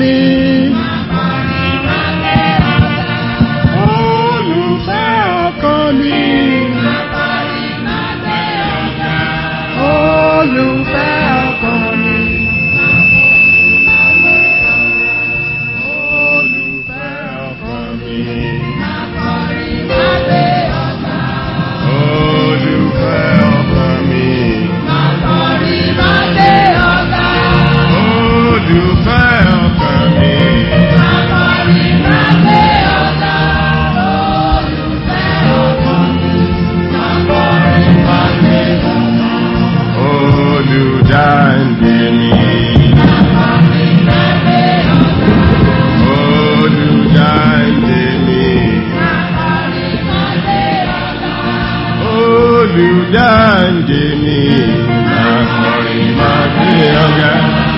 Olùfẹ́ ọkàn mi. Olùfẹ́ ọkàn mi. Olùfẹ́ ọkàn mi. Olùfẹ́ ọkàn mi. Olùfẹ́ ọkàn mi. Olùdáǹdè mi. Olùdáǹdè mi. Olùdáǹdè mi. Máa kọrin máa gbé ọ̀gá.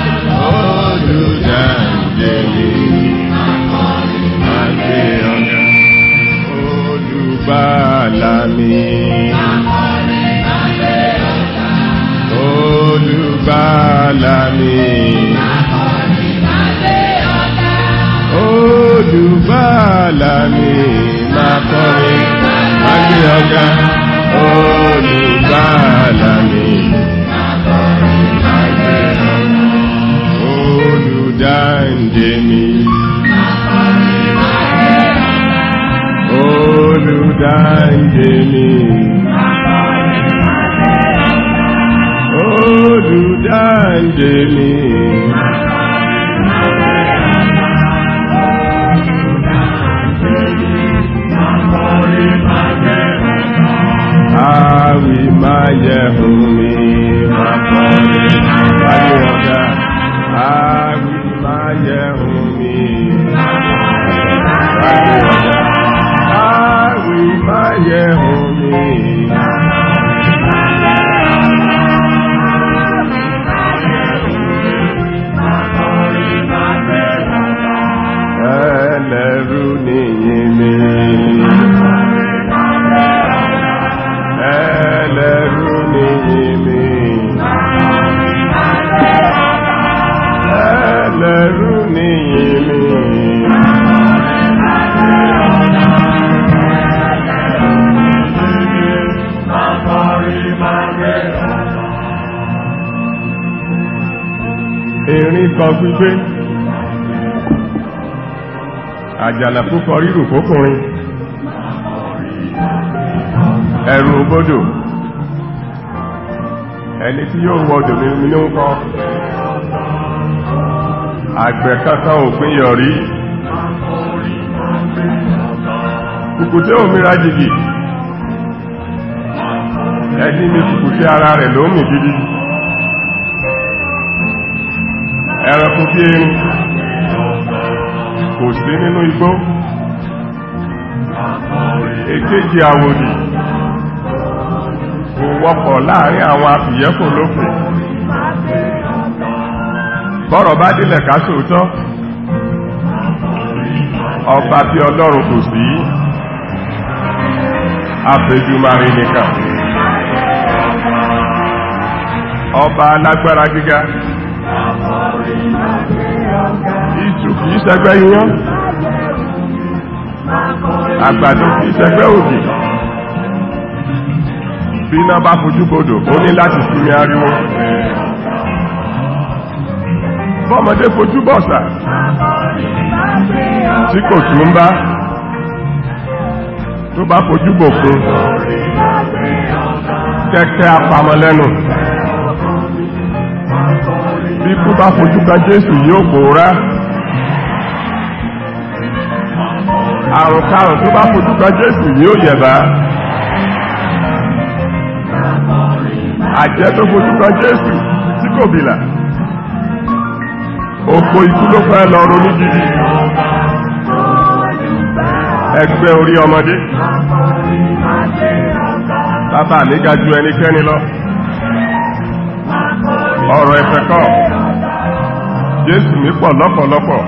Olùdáǹdè mi. Máa gbé ọ̀gá. Olùbàlà mi. Olùbàlà mi. Olùbàlà mi. Máa kọrin máa gbé ọ̀gá. Olùbàlà mi. Olùdáǹdè mi. Olùdáǹdè mi. Olùdáǹdè mi. Àwì máa yẹ ohun mi máa kọrin wáyé ọ̀gá. Àwì máa yẹ ohun mi wáyé ọ̀gá. Àwì máa yẹ ohun mi. Ẹlẹ́rú nìyí mi. Ẹlẹ́rú nìyí mi. Ẹlẹ́rú nìyí mi. Erin kan gbígbé. Àjànà púpọ̀ rírù kókùnrin. Ẹ̀rù òbodò. Ẹni tí yóò wọ odò mímú ní ń kọ́. Àgbẹ̀ kankan òpin yọ̀rí. Kùkùté òmìnira jìgì. Ẹni mi kùkùté ara rẹ̀ ló mì gidi. Ẹranko bí erin kò sí nínú igbó. Èkejì àwòdì kò wọ́pọ̀ láàrin àwọn afìyẹ́kò lókè. Bọ́rọ̀ bá dílẹ̀ ká sòótọ́. Ọba bí ọlọ́run kò sí. Àfẹ́jùmarè nìkan. Ọba alágbára gíga. Ìtù kìí ṣẹgbẹ́ iyán. Àgbàdo kìí ṣẹgbẹ́ ògì. Bí iná bá fojú bodò, ó ní láti sinmi ariwo. Bọ́mọdé fojú bọ̀sà. Tí kò tún bá. Tó bá fojú bòkun. Kẹ́kẹ́ apamọ́lẹ́nu. Bí kú bá fojú kan Jésù yóò pòórá. Àrùn karùn tó bá fojú kan Jésù yóò yẹ̀bá. Àjẹ́ tó fojú kan Jésù tí kò bìlà. Òpó ikú ló fẹ́ lọ ronú gidi. Ẹgbẹ́ orí ọmọdé. Bàbá mi ga ju ẹnikẹ́ni lọ. Ọ̀rọ̀ ẹ̀fẹ̀ kọ́. Jésù mi pọ̀ lọ́pọ̀lọpọ̀.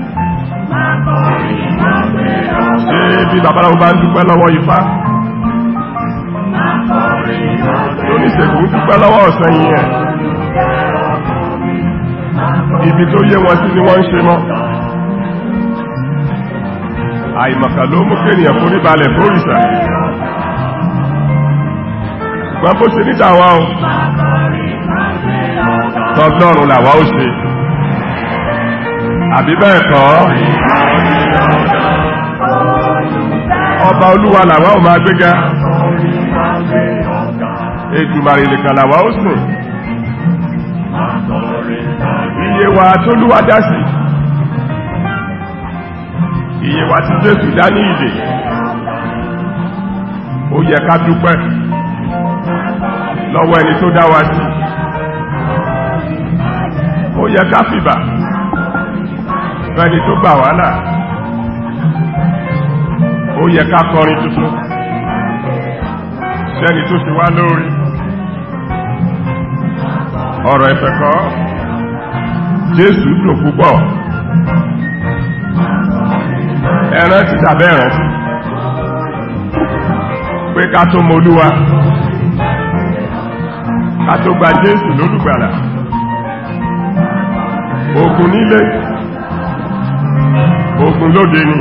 Ṣé bí babaláwo bá ń dúpẹ́ lọ́wọ́ ifá? Oníṣègùn ń dúpẹ́ lọ́wọ́ ọ̀sán yìí ẹ̀. Ibi tó yé wọn sí ni wọ́n ń ṣe mọ́. àìmọ̀kà ló mú kéèyàn forí balẹ̀ fórìṣà ṣùgbọ́n bó ṣe níta wa o tọ́lọ́run làwa ó ṣe àbí bẹ́ẹ̀ kọ́ ọba olúwa làwa ó máa gbéga Èdùmàrè nìkan làwa ó sìn iye wa tó lúwa dá sí iye wa tí Jésù dá ní ìdè ó yẹ ká dúpẹ́ lọ́wọ́ ẹni tó dá wa sí ó yẹ ká fìbà fẹ́ni tó gbà wá là ó yẹ ká kọrin tuntun sẹ́ni tó ṣe wá lórí ọ̀rọ̀ ẹ̀fẹ̀ kọ́ Jésù dùn púpọ̀ ẹran ti tàbẹ́ ẹ̀ràn sí pé ká tó mọ Olúwa ká tó gba Jésù lólùgbàlà ogun nílé ogun lóde ni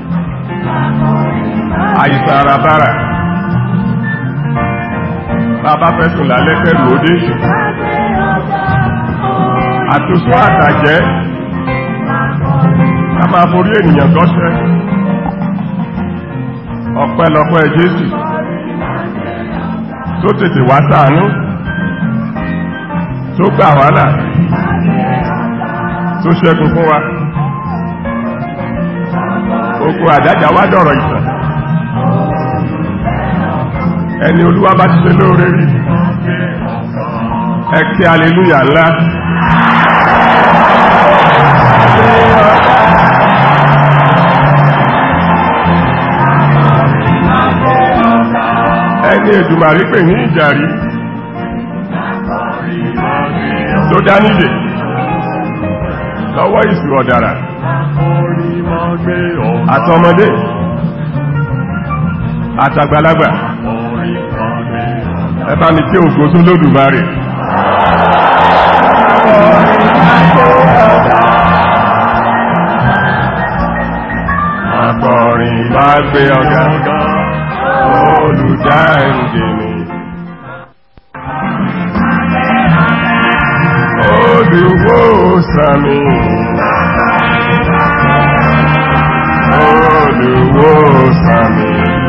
àìsàn àràbára bàbá fẹ́sùn lálẹ́ kẹrù òdé àtúnṣe àtàjẹ́ ká máa forí ènìyàn gọ́ṣẹ́ ọpẹ́lọpẹ́ Jésù tó tètè wá ṣàánú tó gbà wá là tó ṣẹ́gun fún wa ogun àdájà wá dọ̀rọ̀ ìtàn ẹni olúwa bá ti ṣe lóore rí ẹ kí aleluya ńlá ẹni Èdùmàrí pè ní ìjàrí tó dá nídè lọ́wọ́ ìsù ọ̀dàrà àtọmọdé àtàgbàlagbà ẹbá mi tí ògo tó lódùmarè akọrin bá gbé ọ̀gá olùdáǹdè mi olùwò sàmì olùwò sàmì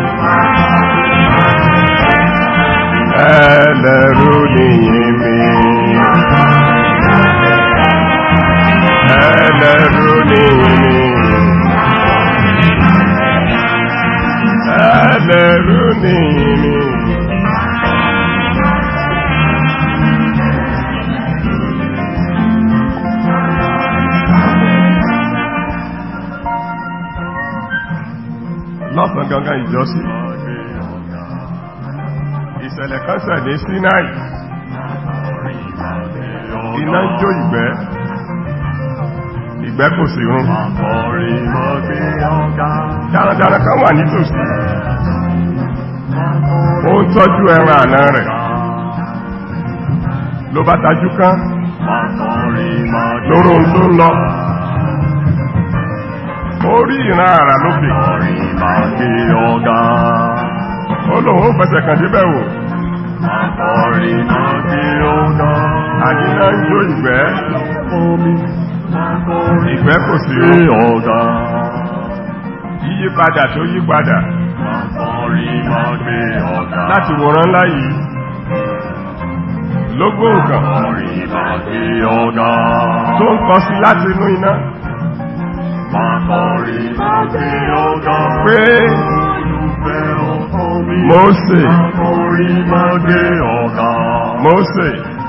ẹlẹ́rú nìyí mi ẹlẹ́rú nìyí mi ẹlẹ́rú nìyí mi lọ́sàn gangan ìjọsí ìṣẹ̀lẹ̀ kan ṣẹ̀ ní Sinai iná ń jó ìgbẹ́ ìgbẹ́ kò sí rún dáradára kan wà nítòsí ó ń tọ́jú ẹran àná rẹ̀ ló bá tajú kán lóró tó ń lọ ó rí ìran àrà lókè ó lòun ó fẹsẹ̀ kàn débẹ̀ wò àdínà ń jó ìgbẹ́ ìgbẹ́ kò sí ó yíyípadà tó yípadà láti wòrán ńlá yìí lógbó nǹkan tó ń kọ sí láti inú iná pé Mósè Mósè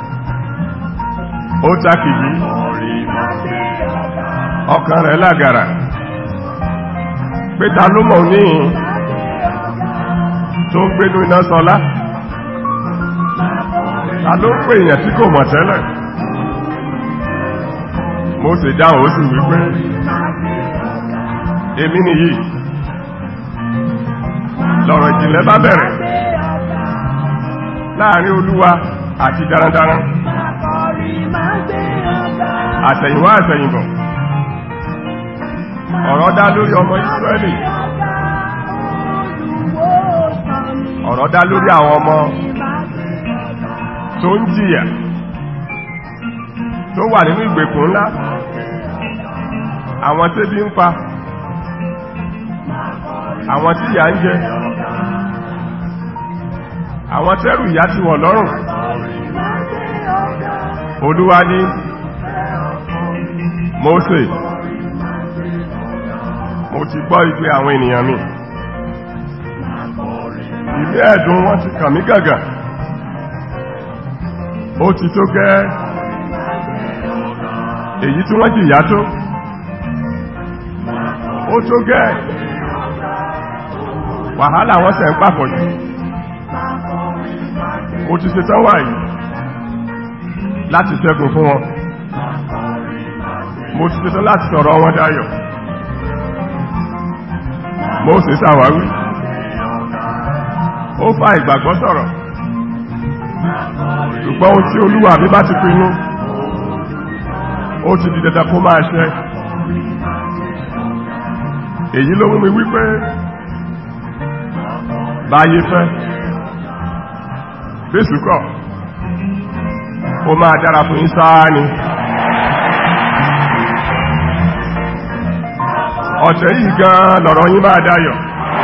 ó takìjí ọkàn rẹ̀ lágara pé ta ló mọ̀ ní tó ń gbénú iná sọlá ta ló ń pè èèyàn tí kò mọ̀ tẹ́lẹ̀ Mósè dáhùn ó sì wípé èmi nìyí lọ̀rọ̀ ìjìnlẹ̀ bá bẹ̀rẹ̀ láàrin olúwa àti darandaran àtẹ̀yìnwá àtẹ̀yìnbọ̀ ọ̀rọ̀ dá lórí ọmọ Ísírẹ́lì ọ̀rọ̀ dá lórí àwọn ọmọ tó ń jìyà tó wà nínú ìgbèkùn ńlá àwọn tébí ń pa àwọn tí ìyà ń jẹ àwọn tẹ́rù ìyà ti wọ̀ lọ́rùn olúwa ní Mósè mo ti gbọ́ igbe àwọn ènìyàn mi ilé ẹ̀dùn wọn ti kàn mí gàgà ó ti tó gẹ́ èyí tí wọ́n jìyà tó ó tó gẹ́ wàhálà wọ́n sẹ̀ ń pàpọ̀ jù mo ti ṣe tán wáyìí láti ṣẹ́gun fún wọn mo ti ṣe tán láti sọ̀rọ̀ wọn dáyọ̀ mo sì ṣàwáwí ó fa ìgbàgbọ́ sọ̀rọ̀ ṣùgbọ́n ohun tí olúwa mi bá ti pinnu ó ti di dandan kó máa ṣẹ èyí ló mú mi wípé báyé fẹ́ bẹ́sùkọ̀ ó máa dára fún yín sáà ni ọ̀tẹ̀ yìí gan lọ̀rọ̀ yín máa dáyọ̀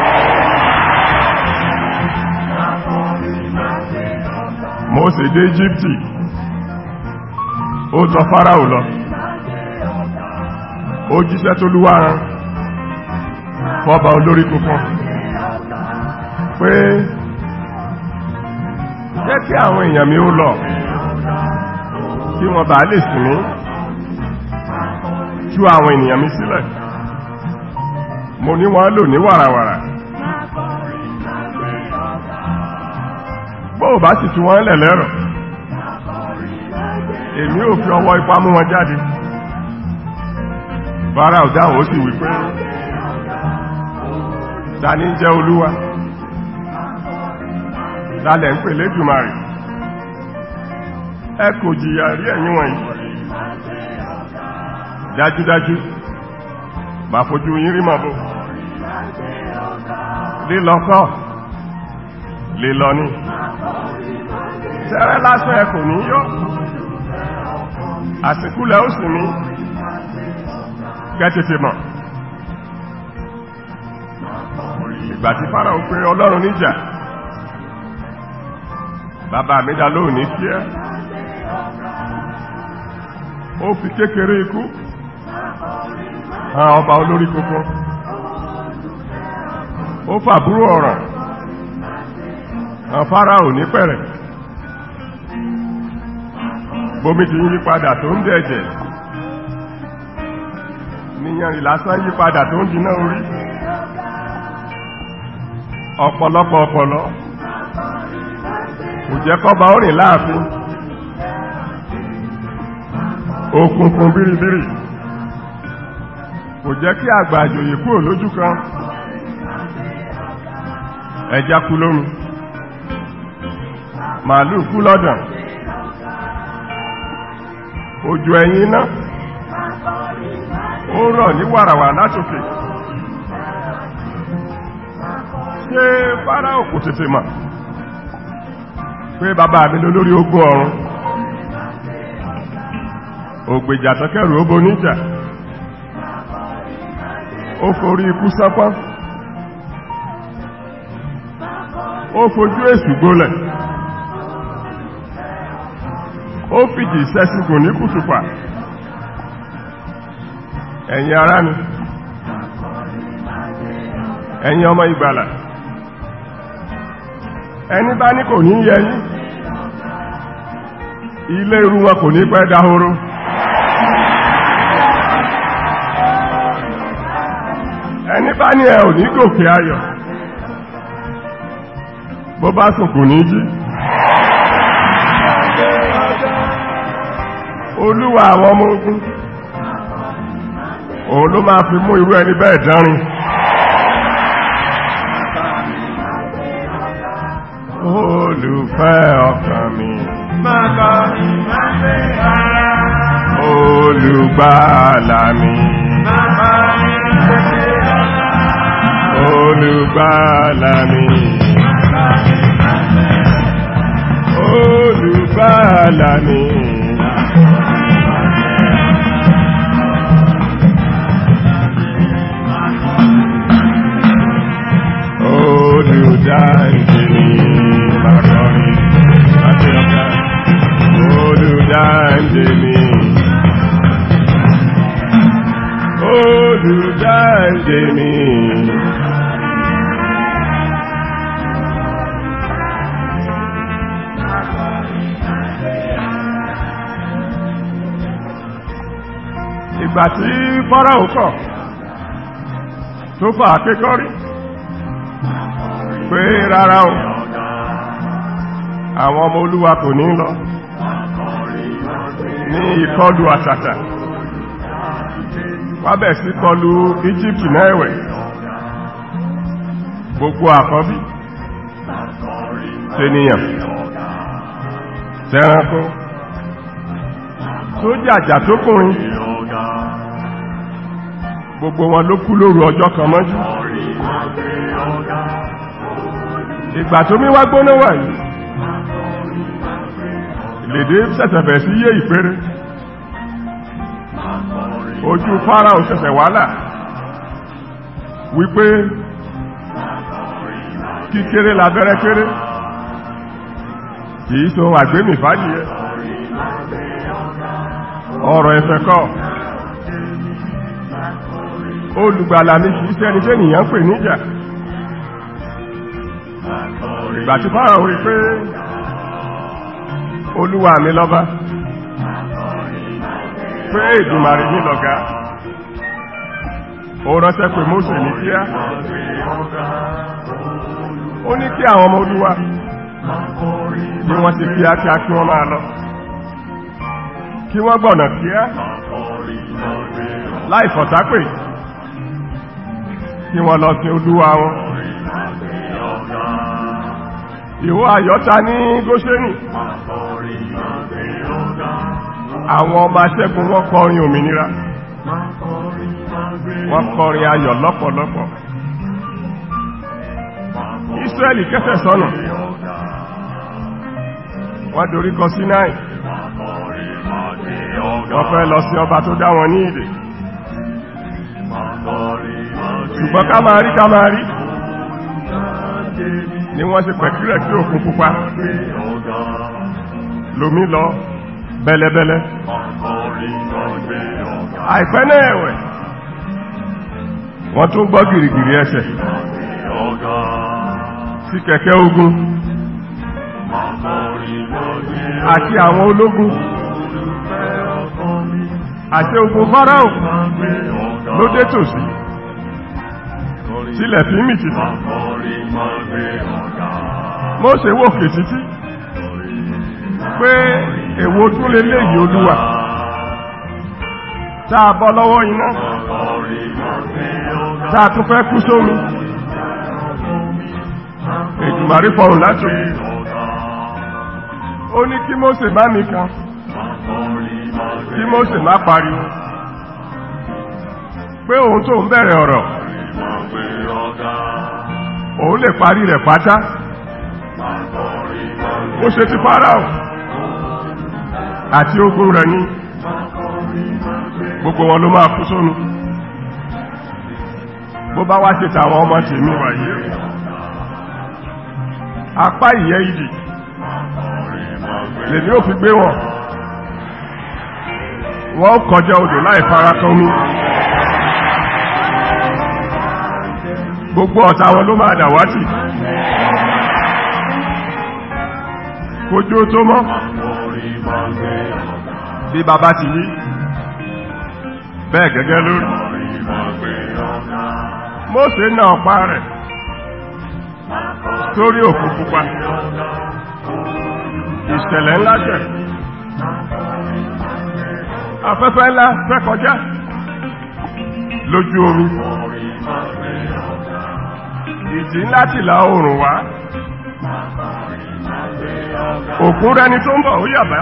Mósè dé Íjíbítì ó tọ̀ Fáráò lọ ó jíṣẹ́ tó lúwà rán fọ́bà olórí tuntun pé jẹ́ kí àwọn èèyàn mi ó lọ kí wọ́n bá lè sinmi tú àwọn ènìyàn mi sílẹ̀ mo ní wọ́n lò ní wàràwàrà bó bá sì tú wọ́n lẹ̀ lẹ́rọ̀ èmi ò fi ọwọ́ ipá mú wọn jáde bára ọ̀dáhùn ó sì wípé ta ní jẹ́ olúwa lálẹ̀ ń pè lédùmarè ẹ kò jìyà rí ẹ̀yin wọ̀nyí dájúdájú bá fojú yín rí mọ̀bọ̀ lílọ́kọ́ lílọ ní tẹ́rẹ lásán ẹ kò ní yọ́ àsìkúlẹ̀ ó sì ní gẹ́tẹ̀tẹ̀ mọ̀ ìgbà tí Fáráò pé Ọlọ́run níjà bàbá mi dá lóò ní kí ẹ́ ó fi kékeré ikú hàn ọba olórí kókó ó fàbúrò ọ̀rọ̀ hàn Fáráò ní pẹ̀rẹ̀ bómi ti ń yí padà tó ń dẹ̀jẹ̀ níyàn ìlásán yí padà tó ń dínà orí ọ̀pọ̀lọpọ̀ ọ̀pọ̀lọ́ kò jẹ́ kọ́ba ó rìn láàfin òkùnkùn bíribíri kò jẹ́ kí àgbà àjòyè kúrò lójú kan ẹja kú lómi màálù kú lọ́dàn òjò ẹ̀yìn iná ó rọ̀ ní wàràwà látòkè ṣé Fáráò kò tètè mà pé bàbá mi ló lórí ogun ọ̀run ògbèjà tọ́kẹ̀rù ó boníjà ó forí ikú sápán ó fojú èsù gbólẹ̀ ó fìdí sẹ́sìgùn ní kùtùpà ẹ̀yin ará mi ẹ̀yin ọmọ ìgbàlà ẹni bá ní kò ní yẹ yín ilé irú wọn kò ní pẹ́ dáhóró ẹni bá ní ẹ ò ní gòkè ayọ̀ bó bá sùn kò ní jí olúwa àwọn ọmọ ogun òun ló máa fi mú irú ẹni bẹ́ẹ̀ dánrin olùfẹ́ ọkàn mi Màkà ìmáṣe ara. olùgbàlà mi Màkà ìmáṣe ara. olùgbàlà mi Màkà olùgbàlà mi. Olùdáǹdè mi bàkọrin láti ọ̀gá. Olùdáǹdè mi. Olùdáǹdè mi. Ìgbà tí Fáráò kọ̀ tó fà kékọ́rí pé rárá o àwọn ọmọ olúwa kò ní lọ ní ìkọlù àṣàtà wábẹ̀ sí kọlù Egypt náà ẹ̀wẹ̀ gbogbo àkọ́bí tẹniyàn tẹranko tó jàjà tó kùnrin gbogbo wọn ló kú lóru ọjọ́ kan mọ́jú ìgbà tó mí wá gbóná wà yìí lèdè sẹ̀sẹ̀bẹ̀ sí yé ìpéré ojú Fáráò sẹ̀sẹ̀ wálà wípé kíkéré labẹ́rẹ́ kéré kìí so àgbémì fàájìyẹ ọ̀rọ̀ ẹ̀fẹ̀ kọ́ olùgbàlà mi kìí sẹ́ni tẹ́nìyàn pè níjà ìgbà tí Fáráò rí pé olúwa mi lọ́ba pé Èdùmàrè ní lọ̀gá ó ránṣẹ́ pé Mósè ní kíá ó ní kí àwọn ọmọ olúwa bí wọ́n ti kíákíá kí wọ́n máa lọ kí wọ́n gbọ̀nà kíá láì fọ̀tápè kí wọ́n lọ sí olúwa wọn ìwọ àyọ́ta ní Góṣẹ́nì àwọn ọmọ aṣẹ́gun wọ́n kọrin òmìnira wọ́n kọrin ayọ̀ lọ́pọ̀lọpọ̀ Ísírẹ́lì kẹsẹ̀ sọ́nà wọ́n dorí kọ Sínáì wọ́n fẹ́ lọ sí ọba tó dá wọn ní ìdè ṣùgbọ́n ká máa rí ká máa rí ni wọ́n ṣe pẹ̀kúrẹ̀ kí òkun pupa lómi lọ bẹ́lẹ́bẹ́lẹ́ àìpẹ́ náà ẹ̀wẹ̀ wọ́n tún gbọ́ gìrìgìrì ẹsẹ̀ sí kẹ̀kẹ́ ogun àti àwọn ológun àti ogun Fáráò ló dé tòsí sílẹ̀ fi mì títí Mósè wòkè títí pé èwo tún lè léyìí olúwa táa bọ́ lọ́wọ́ iná táa tún fẹ́ kú sómi Èdùmàrí fọrùn láti ó ní kí Mósè bá mi kan kí Mósè má pariwo pé òun tó ń bẹ̀rẹ̀ ọ̀rọ̀ òun lè parí rẹ̀ pátá ó ṣe ti Fáráò àti ogun rẹ̀ ní gbogbo wọn ló máa kú sónú bó bá wá ṣe tàwọn ọmọ tèmi wáyé apá ìyẹ́ ìdì lèmi ò fi gbé wọn wọ́n kọjá odò láì fara kan mú gbogbo ọ̀tá wọn ló máa dàwátì kójú tó mọ́ bí bàbá ti yí bẹ́ẹ̀ gẹ́gẹ́ lórí Mósè náà ọ̀pá rẹ̀ sórí òkú pupa ìṣẹ̀lẹ̀ ńlá jẹ́ afẹ́fẹ́ ńlá fẹ́ kọjá lójú omi ìjì ńlá tìlà oòrùn wá òkun rẹni tó ń bọ̀ ó yàbá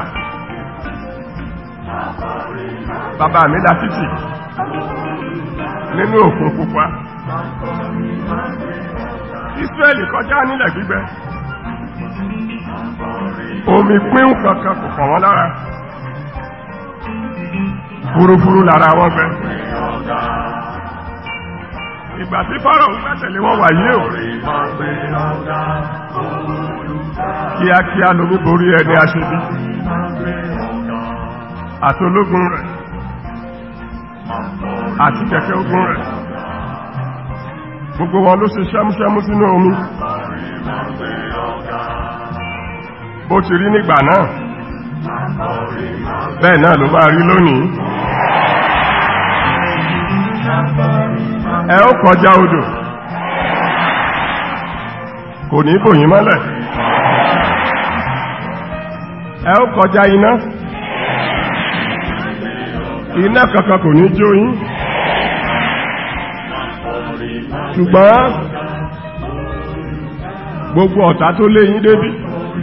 bàbá mi dá títì nínú òkun pupa Ísírẹ́lì kọjá nílẹ̀ gbígbẹ omi pín kankan kò kàn wọ́n lára fúrufúru lára wọn bẹ ìgbà tí fọ́rọ̀ ń gbẹ́tẹ̀lé wọn wà yé o kíákíá lomi borí ẹni aṣebí àtológun rẹ̀ àti kẹ̀kẹ́ ogun rẹ̀ gbogbo wọn ló ṣe ṣẹ́múṣẹ́mú sínú omi bó ti rí nígbà náà bẹ́ẹ̀ náà ló bá rí lónìí ẹ ó kọjá odò kò ní bòyí mọ́lẹ̀ ẹ ó kọjá iná iná kankan kò ní jó yín ṣùgbọ́n gbogbo ọ̀tá tó lé yín débí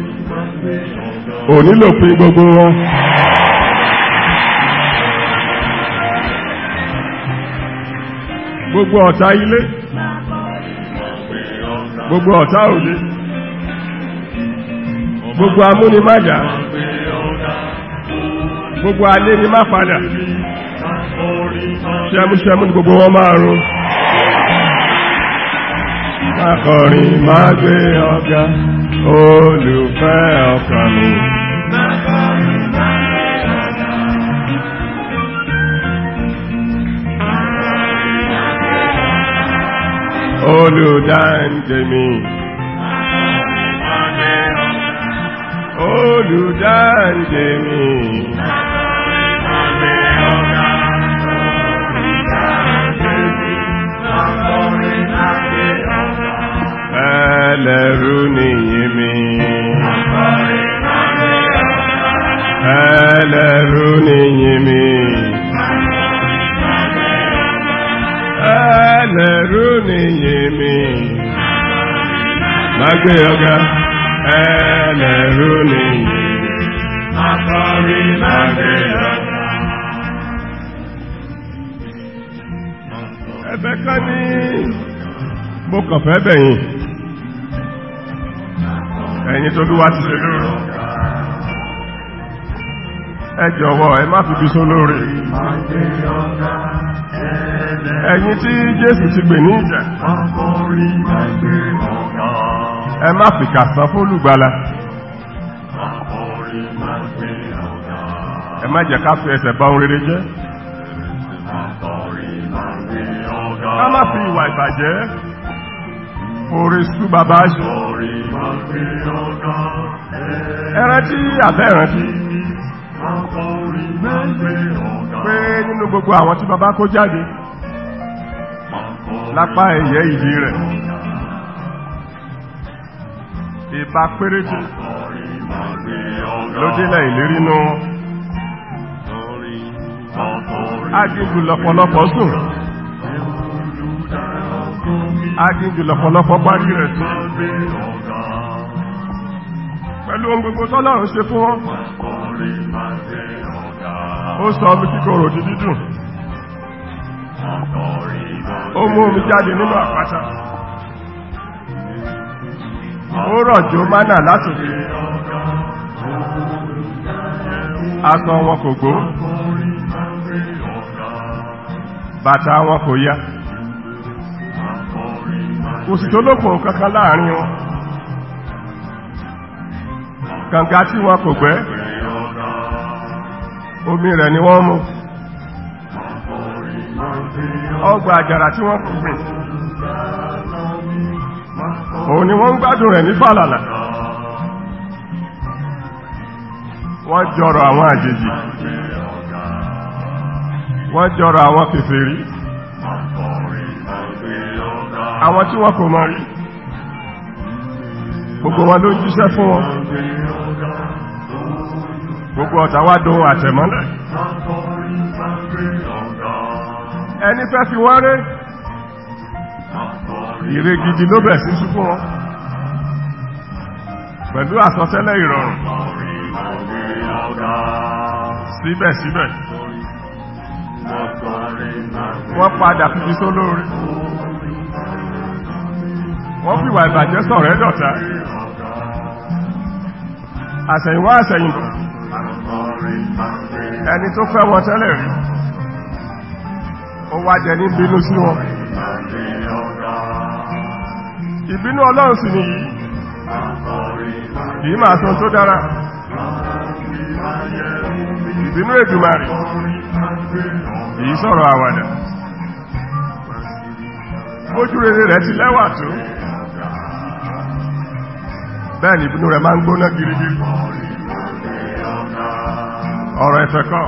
ò nílò pín gbogbo wọn gbogbo ọ̀tá ilé gbogbo ọ̀tá òde gbogbo amúnimájà gbogbo alé ni má padà ṣẹmúṣẹmú ni gbogbo wọn máa rún akọrin máa gbé ọ̀gá olùfẹ́ ọkàn mi olùdáǹdè mi olùdáǹdè mi ẹlẹ́rú nìyí mi ẹlẹ́rú nìyí mi ẹlẹ́rú nìyí mi lágbé ọgá ẹlẹ́rú nìyí mi lágbé ọgá ẹ̀bẹ̀ kan ní mo kàn fẹ́ bẹ̀yìn ẹ̀yin tó lúwá ti ṣe lóòrò ẹ jọ̀wọ́ ẹ má fi bí só lóòrè ẹ̀yin tí Jésù ti gbè ní ìjà ẹ má fi kàsán fólùgbàlà ẹ má jẹ́ ká fi ẹsẹ̀ bá ohun rere jẹ́ ká má fi ìwà ìbàjẹ́ orí sú bàbá ṣe ẹran tí àbẹ́ ìrántí pé nínú gbogbo àwọn tí bàbá kó jáde lápá ẹ̀yẹ ìdí rẹ̀ ìbá péréte ló délẹ̀ ìlérí nú ágígù lọ́pọ̀lọpọ̀ sùn ágígù lọ́pọ̀lọpọ̀ parí rẹ̀ sí pẹ̀lú ohun gbogbo tọ́lọ́run ṣe fún wọn ó sọ omi kíkorò di dídùn ó mú omi jáde nínú àpáta ó rọ̀jò mánà látòkè aṣọ wọn kò gbó bàtà wọn kò yá kò sì tó lókùn kankan láàrin wọn kànga tí wọn kò gbẹ́ omi rẹ̀ ni wọ́n mú ọgbà àjàrà tí wọ́n kò gbìn òun ni wọ́n ń gbádùn rẹ̀ ní fàlàlà wọ́n jọrọ àwọn àjèjì wọ́n jọrọ àwọn kèfèrí àwọn tí wọ́n kò mọ̀ rí gbogbo wọn ló ń jíṣẹ́ fún wọn gbogbo ọ̀tá wá dóhun àtẹ̀mọ́lẹ̀ ẹni fẹ́ fi wọ́n ré ire gidi ló bẹ̀ sí ṣúkú wọn pẹ̀lú àsọtẹ́lẹ̀ ìrọ̀rùn síbẹ̀síbẹ̀ wọ́n padà fi só lórí wọ́n fi wà ìbàjẹ́ sọ̀rọ̀ ẹ́dọ̀ta àṣẹ̀yìnwá àṣẹ̀yìnbọ̀ ẹni tó fẹ́ wọn tẹ́lẹ̀ rí ó wá jẹ ní bínú sí wọn ìbínú ọlọ́run sì nìyí kìí máa tún tó dára ìbínú Èdùmàrè kìí sọ̀rọ̀ àwàdà bójú rere rẹ̀ ti lẹ́wà tó bẹ́ẹ̀ ni ìbínú rẹ̀ máa ń gbóná girigiri ọ̀rọ̀ ẹ̀fẹ̀ kọ́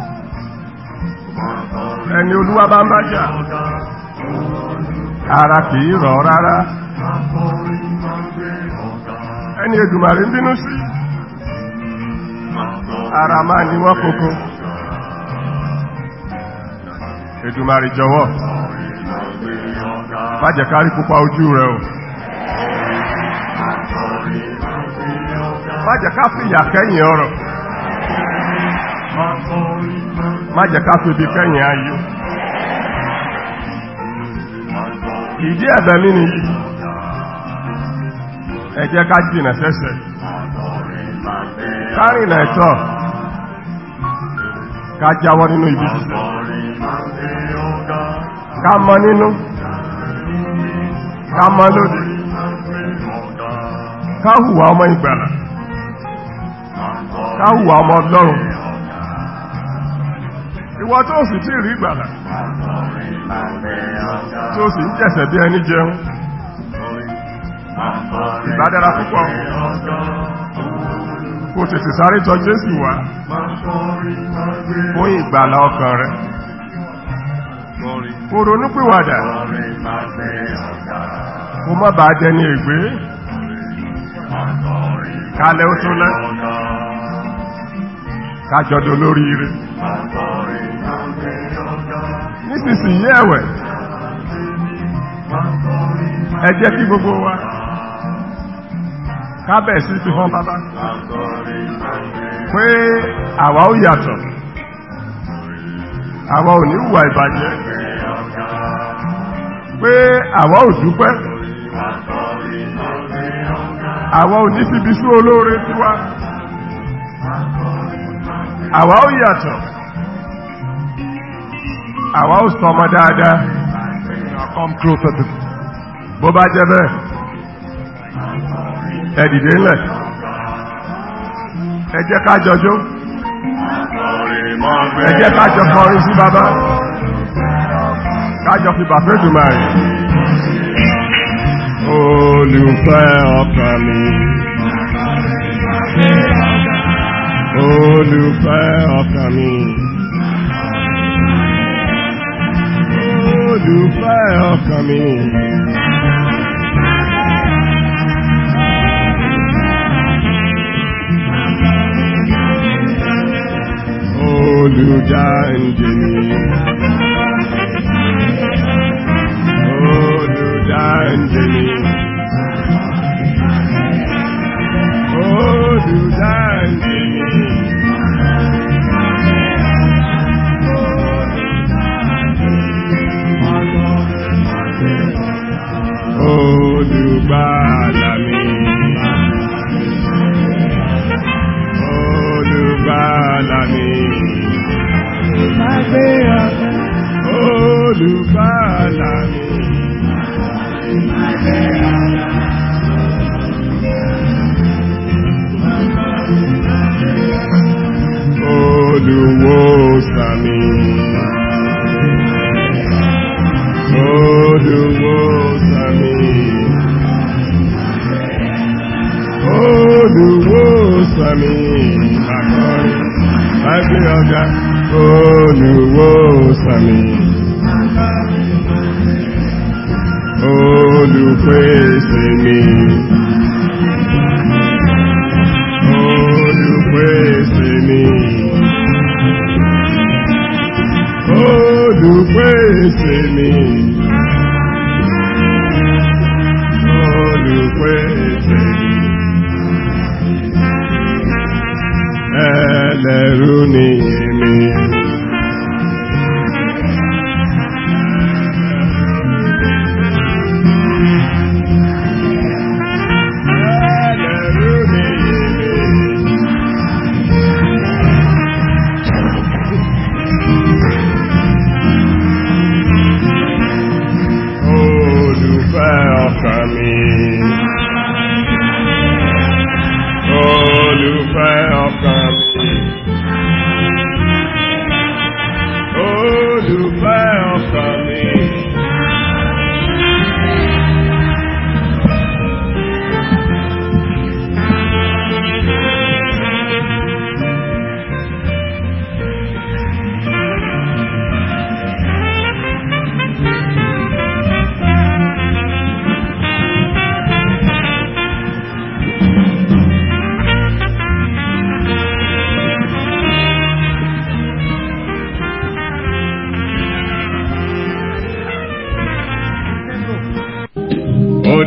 ẹni olúwa bá ń bá jà ara kìí rọ̀ rárá ẹni Èdùmàrè ń bínú sí ara máa ní wọ́n kókó Èdùmàrè jọ̀wọ́ má jẹ́ ká rí pupa ojú rẹ̀ o má jẹ́ ká fìyà kẹ́yìn ọ̀rọ̀ má jẹ́ ká febi kẹ́yìn ayọ̀ ìdí ẹ̀bẹ̀ mi nìyí ẹ jẹ́ ká jìnà sẹ́sẹ̀ kárìnà ẹ̀tọ́ ká jáwọ́ nínú ibi jíṣẹ́ ká mọ nínú ká mọ lóde ká hùwà ọmọ ìgbàlà ká hùwà ọmọ ọlọ́run ìwọ tó sì tí rí ìgbàlà tó sì ń jẹ̀sẹ̀ bí ẹni jẹun ìbádára púpọ̀ kò tètè sáré tọ̀ Jésù wá fún ìgbàlà ọkàn rẹ̀ kò ronúpìwàdà kò má bàá jẹ ní ègbé kálẹ̀ ó tó lẹ́ kájọdọ̀ lórí ire nísinsìnyí ẹ̀wẹ̀ ẹ jẹ́ kí gbogbo wa kábẹ̀ sí fi hàn bàbá pé àwa ó yàtọ̀ àwa ò ní hùwà ìbàjẹ́ pé àwa ò dúpẹ́ àwa ò ní fìbí sí olóore tiwa àwa ó yàtọ̀ àwa ó sọ ọmọ dáadáa Come closer to bó bá jẹ́ bẹ́ẹ̀ ẹ dìde ńlẹ̀ ẹ jẹ́ ká jọjó ẹ jẹ́ ká jọ kọrin sí bàbá ká jọ fi bàfẹ́ dùnmà rẹ̀ olùfẹ́ ọkàn mi olùfẹ́ ọkàn mi olùfẹ́ ọkàn mi. Olùdáǹdè mi. Olùdáǹdè mi. Olùdáǹdè mi. Olùgbàlà mi. Olùgbàlà mi. Olùgbàlà mi. Olùwòsàn mi. Olùwòsàn mi. Olùwòsàn mi. Àkọ́rin, lágbé ọ̀gá. Olùwòsàn mi. Olùpèsè mi. Olùpèsè mi. Olùpèsè mi. Olùpèsè mi. Ẹlẹ́rú ni èmi. Ẹlẹ́rú ni èmi.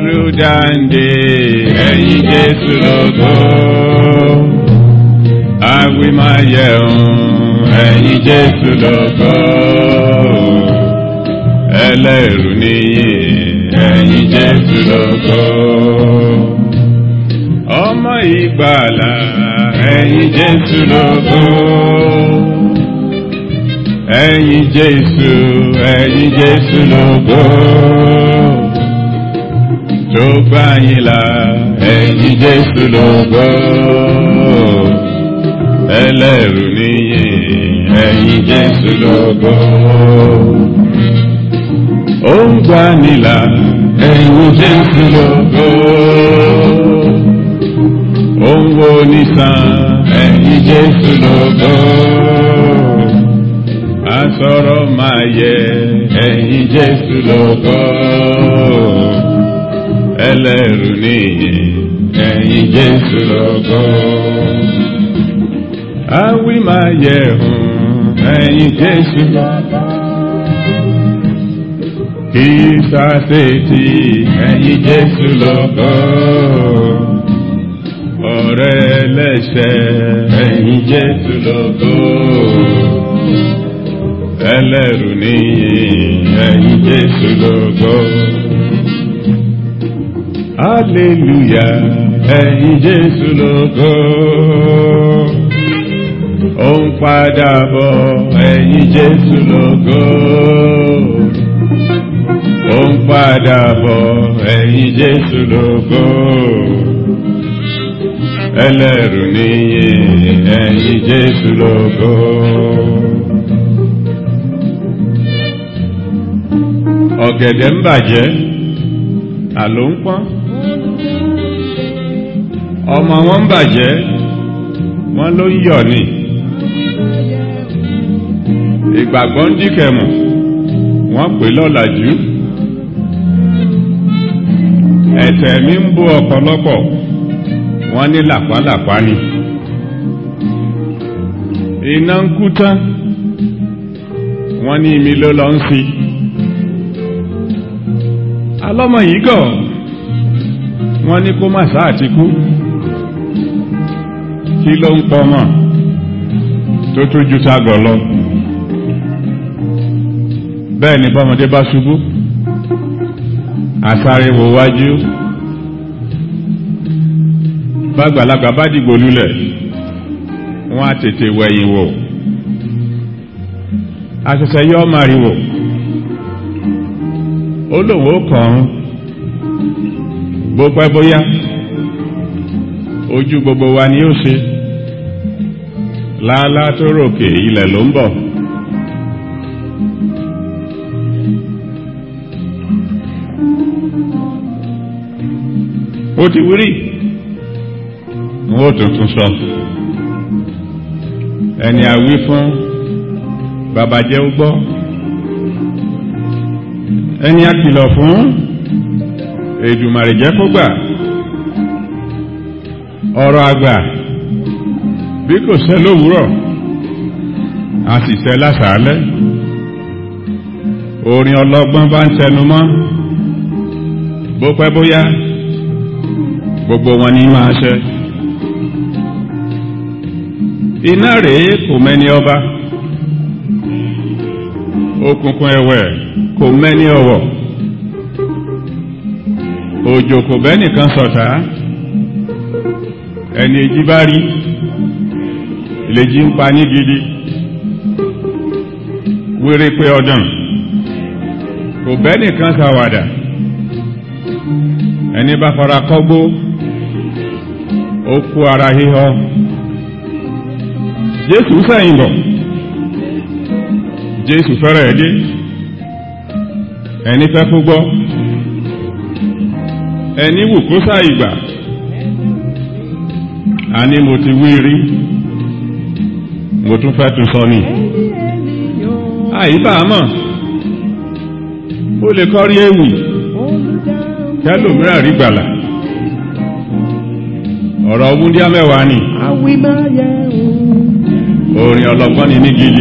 olùdáǹdè ẹ̀yin jésù lógo àwìmáyẹ̀hún ẹ̀yin jésù lógo ẹlẹ́rù níyì ẹ̀yin jésù lógo ọmọ ìgbàlà ẹ̀yin jésù lógo ẹ̀yin jésù ẹ̀yin jésù lógo tó gbà yín là ẹ̀yin jésù lógo ẹlẹ́rù níyì ẹ̀yin jésù lógo ó ń gbà nílà ẹ̀yin jésù lógo ó ń wo nìsan ẹ̀yin jésù lógo asọ̀rọ̀ máa yẹ ẹ̀yin jésù lógo ẹlẹ́rù níyì ẹ̀yin jésù lógo awí máa yẹ hùn ẹ̀yin jésù lógo kí sáṣetì ẹ̀yin jésù lógo ọ̀rẹ́ ẹlẹ́ṣẹ̀ ẹ̀yin jésù lógo ẹlẹ́rù níyì ẹ̀yin jésù lógo hallelujah ẹ̀yin jésù lógo ó ń padà bọ̀ ẹ̀yin jésù lógo ó ń padà bọ̀ ẹ̀yin jésù lógo ẹlẹ́rù níyì ẹ̀yin jésù lógo. ọ̀gẹ̀dẹ̀ ń bàjẹ́ àló ń pọ́n ọmọ wọn ń bàjẹ́ wọ́n ló ń yọ̀ ni ìgbàgbọ́ ń díkẹ̀mù wọ́n pè lọ́làjú ẹ̀tẹ̀ mi ń bó ọ̀pọ̀lọpọ̀ wọ́n ní làpálàpá ni iná ń kú tán wọ́n ní imi ló lọ ń sí alọ́mọ yìí gọ̀ wọ́n ní kó má sáà ti kú kí ló ń pọ̀ mọ́ tó tún ju tagọ̀ lọ bẹ́ẹ̀ ni bọ́mọdé bá ṣubú àsáré wo wájú bàgbàlagbà bá dìgbò lulẹ̀ wọ́n á tètè wẹ̀yìn wò àṣẹṣẹ yọ ọ́ màrìwò ó lòun ó kàn án bó pẹ́ bóyá ojú gbogbo wa ni ó ṣe láálá tó ròkè ilẹ̀ ló ń bọ̀ ó ti wírí wọ́n ó tuntun sọ ẹni àwí fún babajẹ́ ó gbọ́ ẹni àkìlọ̀ fún èdùmàrè jẹ́ kó gbà ọ̀rọ̀ àgbà bí kò ṣẹ lówùúrọ̀ a sì ṣẹ lásàálẹ́ orin ọlọ́gbọ́n bá ń tẹnu mọ́ bó pẹ́ bóyá gbogbo wọn ní máa ṣẹ iná rèé kò mẹ́ni ọba òkùnkùn ẹ̀wẹ̀ kò mẹ́ni ọ̀wọ̀ òjò kò bẹ́nìkan sọ̀tá ẹni èjì bá rí ìlèjì ń pa ní gidi wéré pé ọdún kò bẹ́nìkan ṣàwàdà ẹni bá fara kọ́gbó ó kú ara híhọ́ jésù sẹ́yìn bọ̀ jésù fẹ́rẹ̀ dé ẹni fẹ́ kó gbọ́ ẹni wù kó sáì gbà àní mo ti wí rí mo tún fẹ́ tún sọ ni àyíbá mọ̀ ó lè kọ́ rí ewì kẹlòmíràn rí gbàlà ọ̀rọ̀ wúndíá mẹ́wàá ni orin ọlọ́gbọ́n ni ní gidi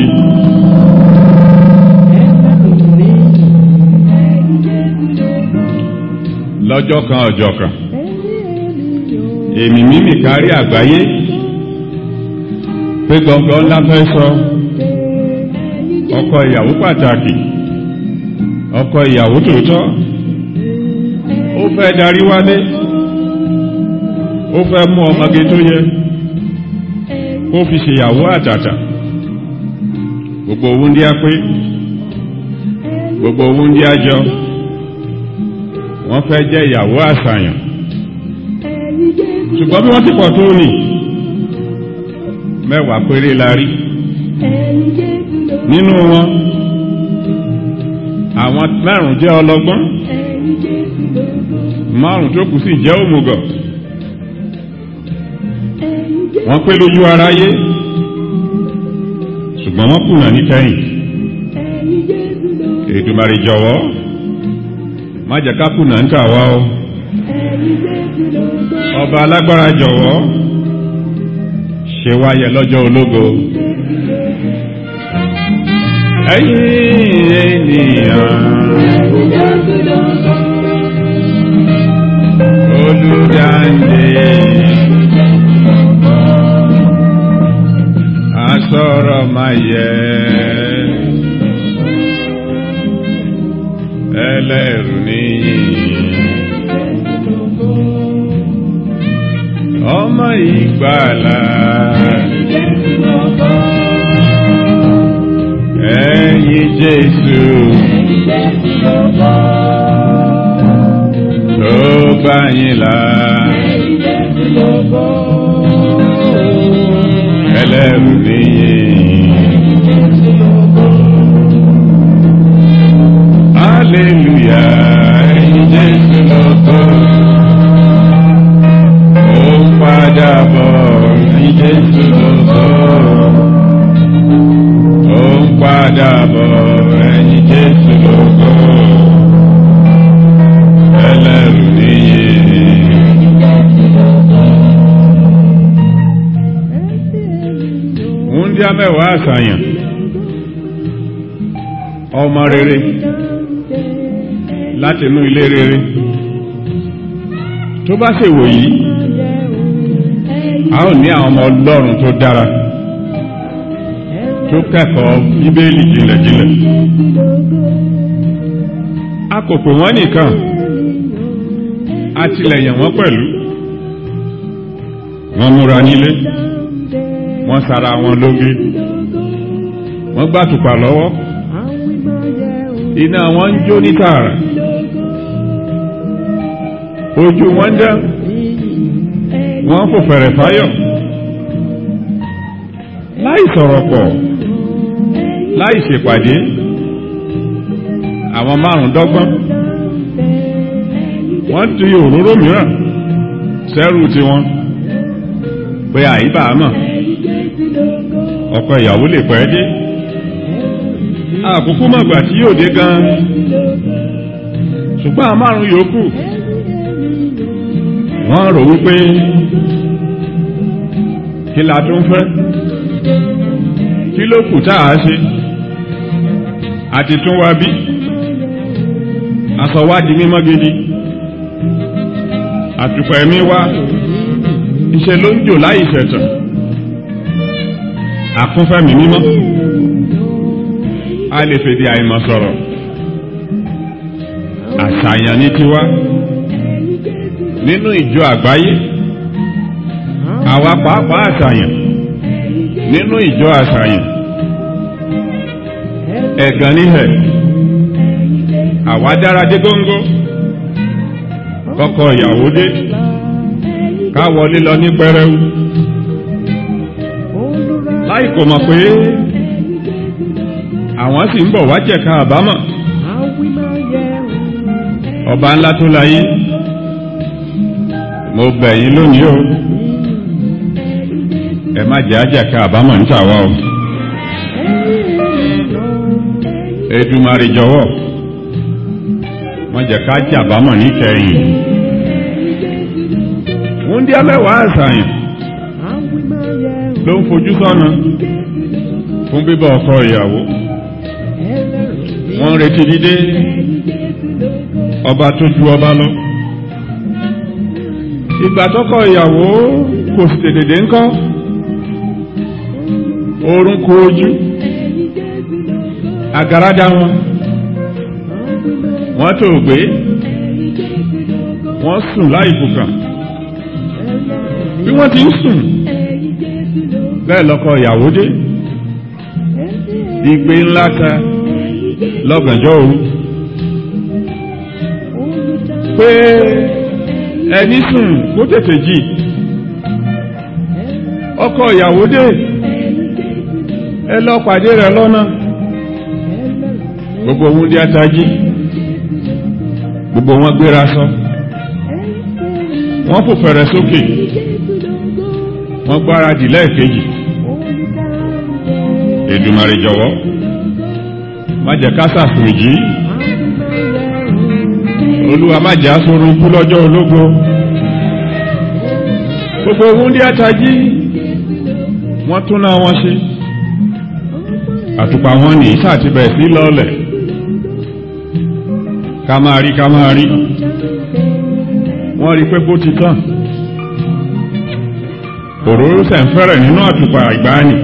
lọ́jọ́ kan ọjọ́ kan èmi mímì kárí àgbáyé pé gbọ̀ngàn ńlá fẹ́ sọ ọkọ ìyàwó pàtàkì ọkọ ìyàwó tòótọ́ ó fẹ́ darí wálé ó fẹ́ mú ọmọge tó yẹ kó fi ṣèyàwó àtàtà gbogbo owó ndí á pé gbogbo owó ndí á jọ wọ́n fẹ́ jẹ́ ìyàwó àṣàyàn ṣùgbọ́n bí wọ́n ti pọ̀ tó nì mẹ́wàá péré la rí nínú wọn àwọn márùn jẹ́ ọlọ́gbọ́n márùn tó kù sì jẹ́ òmùgọ̀ wọ́n pé lójú aráyé ṣùgbọ́n wọ́n kùnà níkẹyìn Èdùmàrè jọ̀wọ́ má jẹ́ ká kùnà ń tàwa o ọba alágbára jọ̀wọ́ ṣe wáyẹ lọ́jọ́ ológo ẹ̀yin ènìyàn olùdáǹdè asọ̀rọ̀ máa yẹ ẹlẹ́rù níyì ọmọ ìgbàlà ẹ̀yin Jésù tó bá yín là ẹlẹ́rù níyì. Hallelujah, ẹ̀yin Jésù lógo. Ó ń padà bọ̀, ẹ̀yin Jésù lógo. Ó ń padà bọ̀, ẹ̀yin Jésù lógo. Ẹlẹ́rù níyì. Wúndíá mẹ́wàá àṣàyàn. Ọmọ rere láti inú ilé rere tó bá ṣèwò yìí a ó ní àwọn ọmọ ọlọ́run tó dára tó kẹ́kọ̀ọ́ bíbélì jìnlẹ̀jìnlẹ̀ a kò pè wọ́n nìkan a tilẹ̀ yàn wọ́n pẹ̀lú wọ́n múra nílé wọ́n sara wọn lóge wọ́n gbàtùpà lọ́wọ́ iná wọn ń jó ní tààrà ojú wọn dá wọn fò fẹ̀rẹ̀ fáyọ̀ láì sọ̀rọ̀ pọ̀ láì ṣèpàdé àwọn márùn dọ́gbọ́n wọ́n ti òróró mìíràn sẹ́rù tiwọn pé àyíbá mọ̀ ọkọ ìyàwó lè pẹ́ dé àkókò mọ̀gbà tí yóò dé gan ṣùgbọ́n àwọn márùn yòókù wọ́n rò wípé kí la tún fẹ́ kí ló kù tá a ṣe àti tún wá bí aṣọ wá di mímọ́ gidi àtùpà ẹ̀mí wá iṣẹ́ ló ń jò láì ṣẹ̀tàn àkúnfẹ́mi mímọ́ a lè fèdè àìmọ̀ sọ̀rọ̀ àṣàyàn ní tiwa nínú ìjọ àgbáyé àwa pàápàá àṣàyàn nínú ìjọ àṣàyàn ẹ̀gàn níhẹ̀ àwa dára dé góńgó kọ́kọ́ ìyàwó dé ká wọlé lọ ní pẹrẹwu láì kò mọ̀ pé àwọn sì ń bọ̀ wá jẹ̀ka àbámọ̀ ọba ńlá tó láyé mo bẹ̀ yín lónìí o ẹ má jẹ́ àjẹ̀ka àbámọ̀ níta wa o Èdùmàrè jọ̀wọ́ wọ́n jẹ́ ká jẹ́ àbámọ̀ níkẹyìn wúndíá mẹ́wàá àṣàyàn ló ń fojú sọ́nà fún bíbọ̀ ọkọ ìyàwó wọ́n ń retí dídé ọba tó ju ọba lọ ìgbà tọ́kọ ìyàwó kò sì tètè dé ńkọ́ oorun kó ojú àgàràdà wọn wọ́n tó gbé wọ́n sùn láì fòkàn bí wọ́n ti ń sùn bẹ́ẹ̀ lọ́kọ ìyàwó dé igbe ńlá ta lọ́gànjọ́ òru pé ẹni sùn kó tètè jí ọkọ ìyàwó dé ẹ lọ pàdé rẹ̀ lọ́nà gbogbo ohun dí atají gbogbo wọn gbéra sọ wọ́n fò fẹ̀rẹ̀ sókè wọ́n gbáradì lẹ́ẹ̀kejì Èdùmàrè jọ̀wọ́ má jẹ́ ká ṣàfòjì olúwa má jẹ́ aṣọ́run kú lọ́jọ́ ológo gbogbo ohun dí atají wọ́n tún náà wọ́n ṣe àtùpà wọn ní sàtìbẹ̀ sí lọ́ọ̀lẹ̀ ká máa rí ká máa rí wọ́n rí pé bó ti tán òróró sẹ̀ǹfẹ́rẹ̀ nínú àtùpà ìgbàanì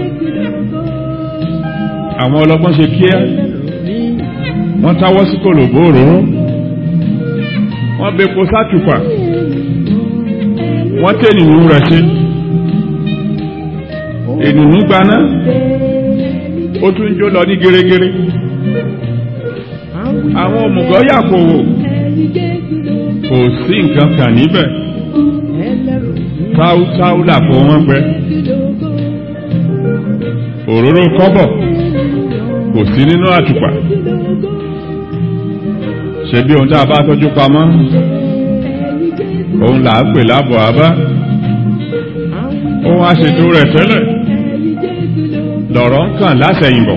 àwọn ọlọ́gbọ́n ṣe kíá wọ́n táwọ́ sí kòlòbó òróró wọ́n bepo sátùpà wọ́n tẹ́ ènìyàn rẹ̀ ṣe ènìyàn gbaná ó tún jó lọ ní gẹ́rẹ́gẹ́rẹ́ àwọn òmùgọ̀ yàkòwò kò sí nǹkan kan níbẹ̀ táútáú làpò wọn gbẹ òróró kọ́bọ̀ kò sí nínú àtùpà ṣe bí ohun tá a bá tọ́jú pamọ́ òun là á pè lábọ̀ àbá òun àṣètò rẹ̀ tẹ́lẹ̀ lọ̀rọ̀ ń kàn lásẹ̀yìnbọ̀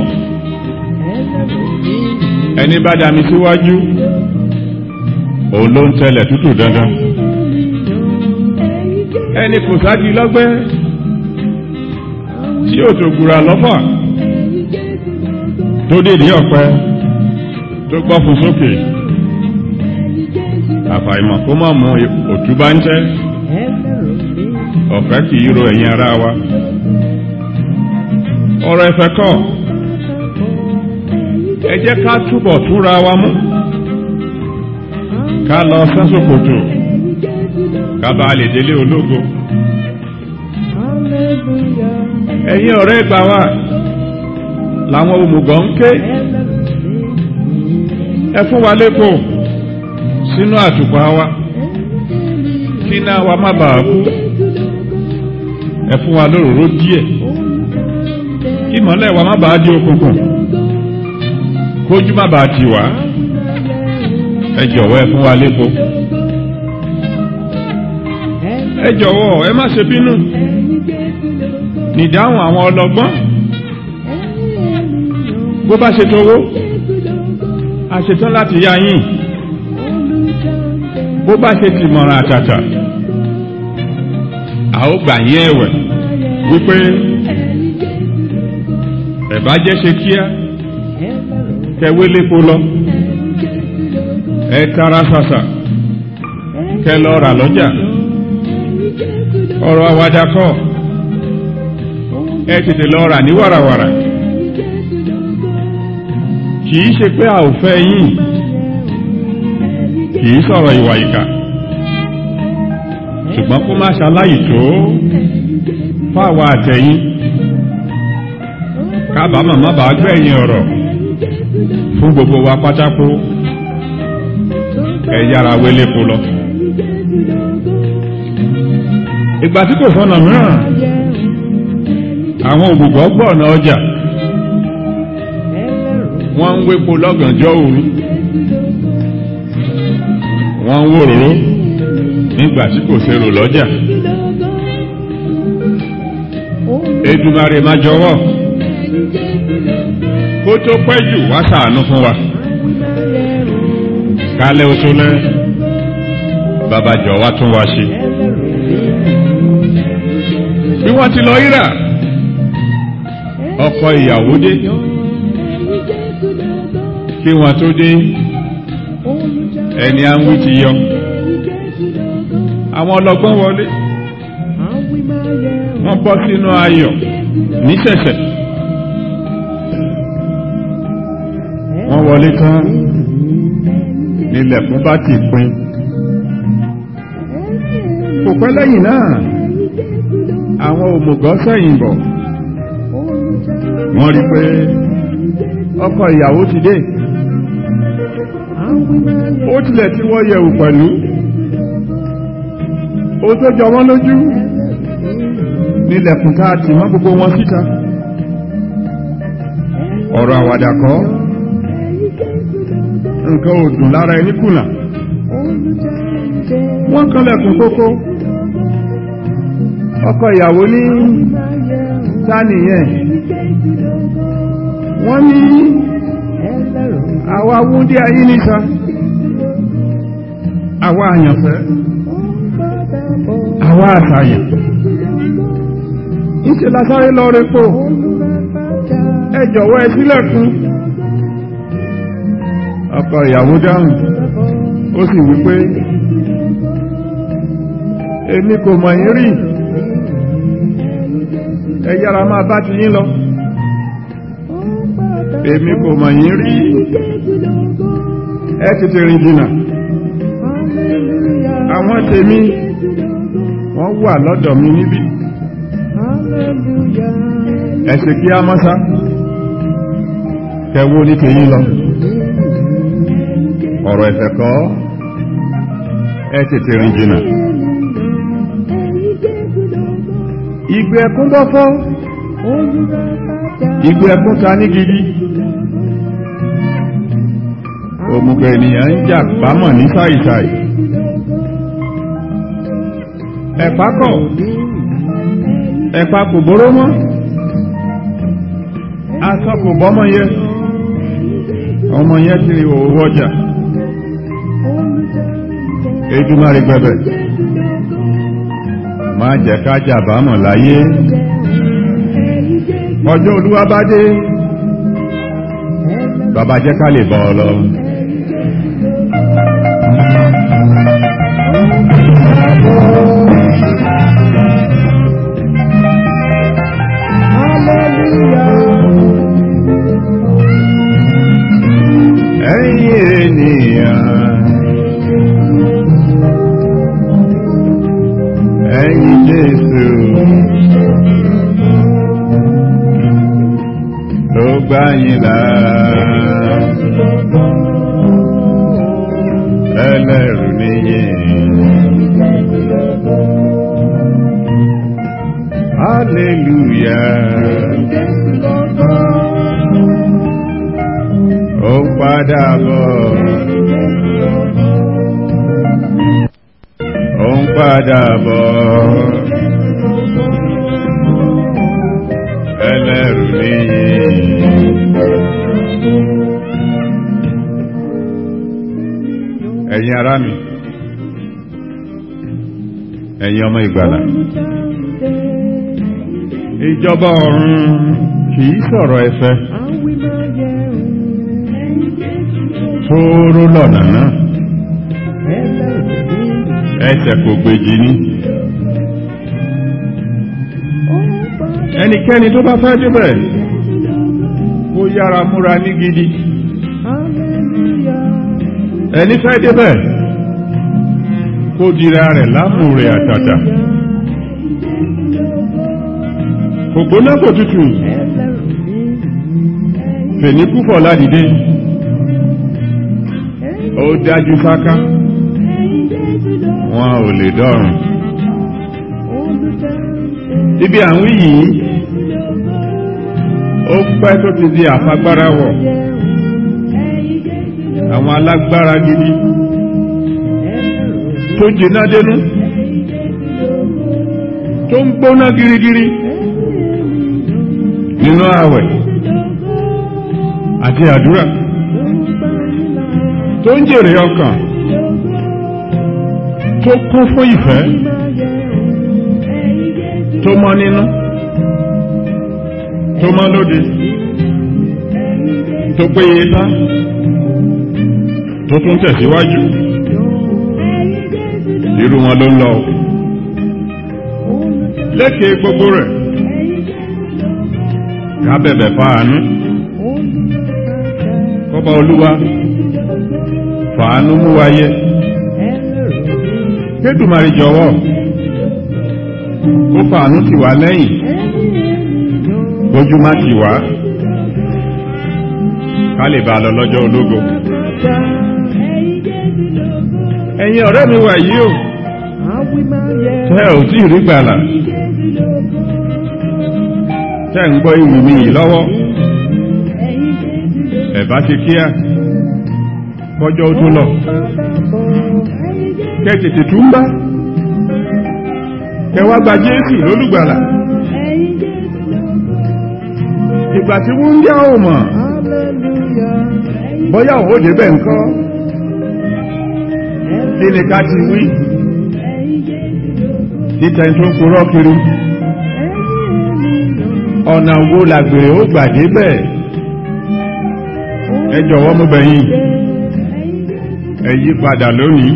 ẹni bá dami síwájú òun ló ń tẹlẹ̀ tútù dandan ẹni kò sáájú lọ́gbẹ́ tí ó tó gura lọ́fà tó dèdè ọ̀pẹ tó gbọ́ fún sókè àfàìmọ̀ kó má mú òtú bá ń tẹ́ ọ̀fẹ́ kì í ro ẹ̀yìn ara wa ọ̀rọ̀ ẹ̀fẹ̀ kọ́ ẹ jẹ́ ká túbọ̀ túra wa mú ká lọ sẹ́sòkòtò ká bá lè délé ológo ẹ̀yin ọ̀rẹ́ gbà wá làwọn òmùgọ̀ ń ké ẹ fún wa lépo sínú àtùpà wa kí náà wa má bàa kú ẹ fún wa lóròró díẹ̀ kí mọ́lẹ̀ wa má bàa di òkùnkùn kójú má bàa tì wá ẹ jọ̀wọ́ ẹ fún wa lépo ẹ jọ̀wọ́ ẹ má ṣe bínú nìdáhùn àwọn ọlọ́gbọ́n bó bá ṣe tówó a ṣetán láti yá yín bó bá ṣe ti mọ̀ràn àtàtà a ó gbà yín ẹ̀wẹ̀ wípé ẹ̀bá jẹ́ ṣe kíá kẹwé lépo lọ ẹ tara ṣàṣà kẹ lọ rà lọ́jà ọ̀rọ̀ àwàdà kọ́ ẹ tètè lọ rà ní wàràwàrà kì í ṣe pé a ò fẹ́ yín kì í sọ̀rọ̀ ìwà ìkà ṣùgbọ́n kó má ṣaláyì tó fáwa àtẹ̀yìn kábàámọ̀ má bàá gbẹ̀yìn ọ̀rọ̀ fún gbogbo wa pátákó ẹ yára wélépo lọ. ìgbà tí kò sọ́nà mìíràn àwọn òbùgbọ́ gbọ́ ọ̀nà ọjà wọ́n ń wépo lọ́gànjọ́ òru wọ́n ń wòróró nígbà tí kò sérò lọ́jà Èdùmàrè má jọ̀wọ́ kó tó pẹ́ jù wá ṣàánú fún wa kálẹ̀ oṣù lẹ́ bàbá jọ wá tún wá ṣe bí wọ́n ti lọ yíra ọkọ ìyàwó dé kí wọ́n tó dé ẹni à ń wí ti yọ àwọn ọlọ́gbọ́n wọlé wọ́n bọ́ sínú ayọ̀ níṣẹ̀ṣẹ̀ wọ́n wọlé tán nílẹ̀kùn bá ti pin kò pẹ́ lẹ́yìn náà àwọn òmùgọ̀ sẹ́yìn bọ̀ wọ́n rí pé ọkọ ìyàwó ti dé ó tilẹ̀ tí wọ́n yẹ̀wò pẹ̀lú ó tó jọ wọ́n lójú nílẹ̀kùn tá a tì mọ́ gbogbo wọn síta ọ̀rọ̀ àwàdà kọ́ nǹkan ò dùn lára ẹni kùnà wọ́n kanlẹ̀kùn kókó ọkọ ìyàwó ní tánìyàn wọ́n ní àwa wúndí ayé níta àwa àyànfẹ́ àwa àtàyàn ìṣe lásáré lọ repo ẹ jọ̀wọ́ ẹ sílẹ̀kùn ọkọ ìyàwó dáhùn ó sì wípé èmi kò mọ̀ yín rí ẹ yára máa bá ti yín lọ èmi kò mọ̀ yín rí ẹ tètè rìn jìnnà àwọn tèmi wọ́n wà lọ́dọ̀ mi níbí ẹ̀sìn kí á mọ́sá kẹwó ní tèyí lọ ọ̀rọ̀ ẹ̀fẹ̀ kọ́ ẹ tètè rìn jìnnà ìgbé ẹkún bọ́ fọ́ ìgbé ẹkún ta ní gidi òmùgbẹ̀ ènìyàn ń jà pámọ̀ ní sáìsáì ẹ̀pá kọ̀ ẹ̀pá kò bóró mọ́ aṣọ kò bọ́mọ yẹ ọmọ yẹ ti rí òwò ọjà ejúmọ́rí gbẹ̀bẹ̀ má jẹ́ ká jàbámọ̀ láyé ọjọ́ olúwa bá dé bàbá jẹ́ ká lè bọ́ ọ lọ. ẹ̀yin ènìyàn ẹ̀yin Jésù ló gbà yín là ẹlẹ́rù níyìn hallelujah ó ń padà bọ̀ ó ń padà bọ̀ ẹlẹ́rù níyìn. ẹ̀yin ará mi ẹ̀yin ọmọ ìgbàlà ìjọba ọ̀run kìí sọ̀rọ̀ ẹ̀fẹ́ tóóró lọ́nà náà ẹsẹ̀ kò gbèjì ní ẹnikẹ́ni tó bá fẹ́ débẹ̀ kó yára múra ní gidi ẹni fẹ́ débẹ̀ kó dira rẹ̀ lámùrè àtàtà kò gbóná kò tutù fèníkúfọ̀ ládìde ó dájú sáká wọn ò lè dọ́rùn ibi àwọn yìí ó pẹ́ tó ti di àfagbára wọ̀ àwọn alágbára gidi tó jìnà dénú tó ń gbóná girigiri nínú ààwẹ̀ àti àdúrà tó ń jèrè ọkàn tó kún fún ìfẹ́ tó mọ́ nínú tó mọ́ lóde tó péye tá tó tún tẹ̀síwájú irú wọn ló ń lọ lékè gbogbo rẹ̀ ká bẹ̀bẹ̀ fáànú kọ́ba olúwa fàánú mú wáyé kédùmarè jọ̀wọ́ kó fàánú tì wá lẹ́yìn kójú má tì wá ká lè bá a lọ lọ́jọ́ ológo ẹ̀yin ọ̀rẹ́ mi wà yìí o tẹ́ ò tí ì rí gbàlà tẹ́ ń gbọ́ ìwì mi yìí lọ́wọ́ ẹ̀bá ti kíá kọjọ́ ó tó lọ kẹ́ tètè túmbá kẹ́ wá gba Jésù lólùgbàlà ìgbà tí wọ́n ń yá ò mọ̀ bóyá òun ó débẹ̀ ńkọ́ kí ni ká ti wí títẹ̀ tó ń purọ́ kiri ọ̀nà wo làgbèrè ó gbà débẹ̀ ẹ jọ̀wọ́ mú bẹ̀yìn ẹ yí padà lónìí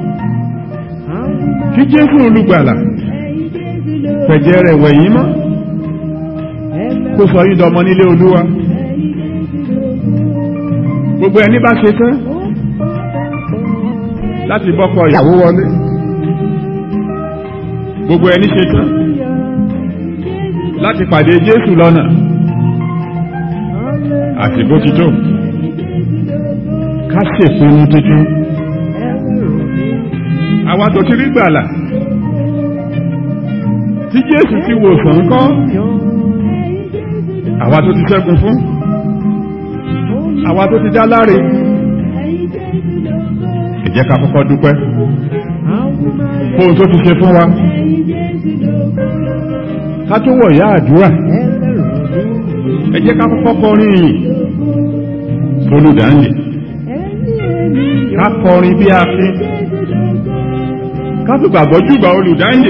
kí Jésù olùgbàlà fẹ̀jẹ̀ rẹ̀ wẹ̀yìn mọ́ kó sọ yín dọmọ nílé Olúwa gbogbo ẹni bá ṣe tán láti bọ́kọ ìyàwó wọlé gbogbo ẹni ṣe tán láti pàdé Jésù lọ́nà àsìkò ti tó ká ṣèpinnu tuntun àwa tó ti rí gbàlà tí Jésù ti wòsàn kọ́ àwa tó ti ṣẹ́gun fún àwa tó ti dá láre ẹ jẹ́ ká kọ́kọ́ dúpẹ́ fóun tó ti ṣe fún wa ká tó wọ̀ yá àdúrà ẹ jẹ́ ká kọ́kọ́ kọrin yìí olùdáǹdè ká kọrin bí a fi ká tó gbàgbọ́ jùgbà olùdáǹdè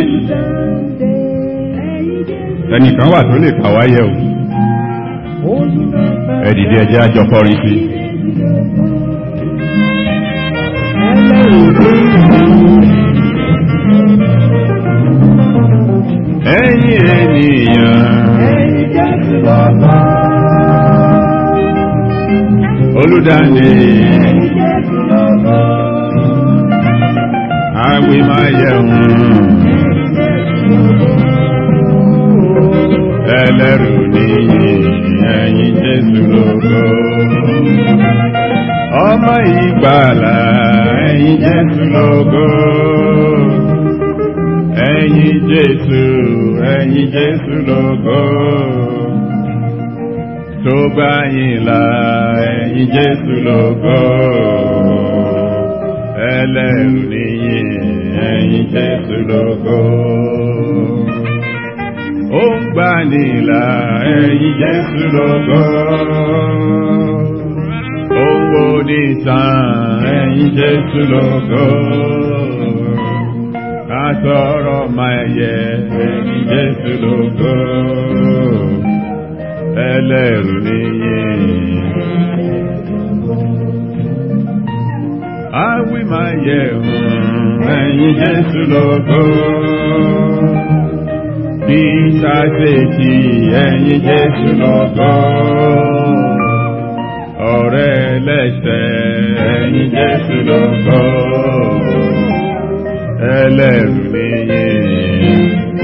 ẹnìkan wà tó lè kà wáyé o ẹ dìde ẹ jẹ́ àjọ kọrin sí ẹ̀yin ènìyàn olùdáǹdè àwìn máa yẹun ẹlẹ́rù níyì ẹ̀yin Jésù lógo ọmọ ìgbàlà ẹ̀yin Jésù lógo ẹ̀yin Jésù ẹ̀yin Jésù lógo tó bá yín là ẹ̀yin Jésù lógo ẹlẹ́rù níyì ẹ̀yin Jésù lógo ó ń gbà nílà ẹ̀yin Jésù lógo owó nìtàn ẹ̀yin Jésù lógo àtọ̀rọ̀ máa yẹ ẹ̀yin Jésù lógo ẹlẹ́rù níyìn. Àwí máa yẹ ẹ̀yin Jésù lógo bí sáṣẹ́jì ẹ̀yin Jésù lógo ọ̀rẹ́ ẹlẹ́ṣẹ̀ ẹ̀yin Jésù lógo ẹlẹ́rù níyìn.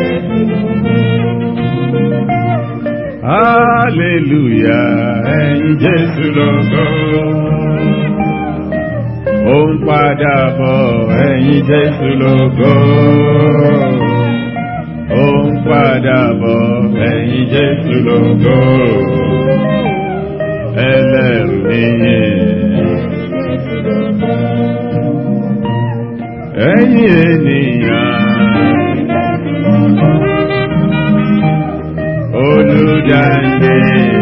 Hallelujah ẹ̀yin Jésù lógo ó ń padà bọ̀ ẹ̀yin Jésù lógo ó ń padà bọ̀ ẹ̀yin Jésù lógo ẹlẹ́rù níyìn. ẹ̀yin ènìyàn olùdáǹdè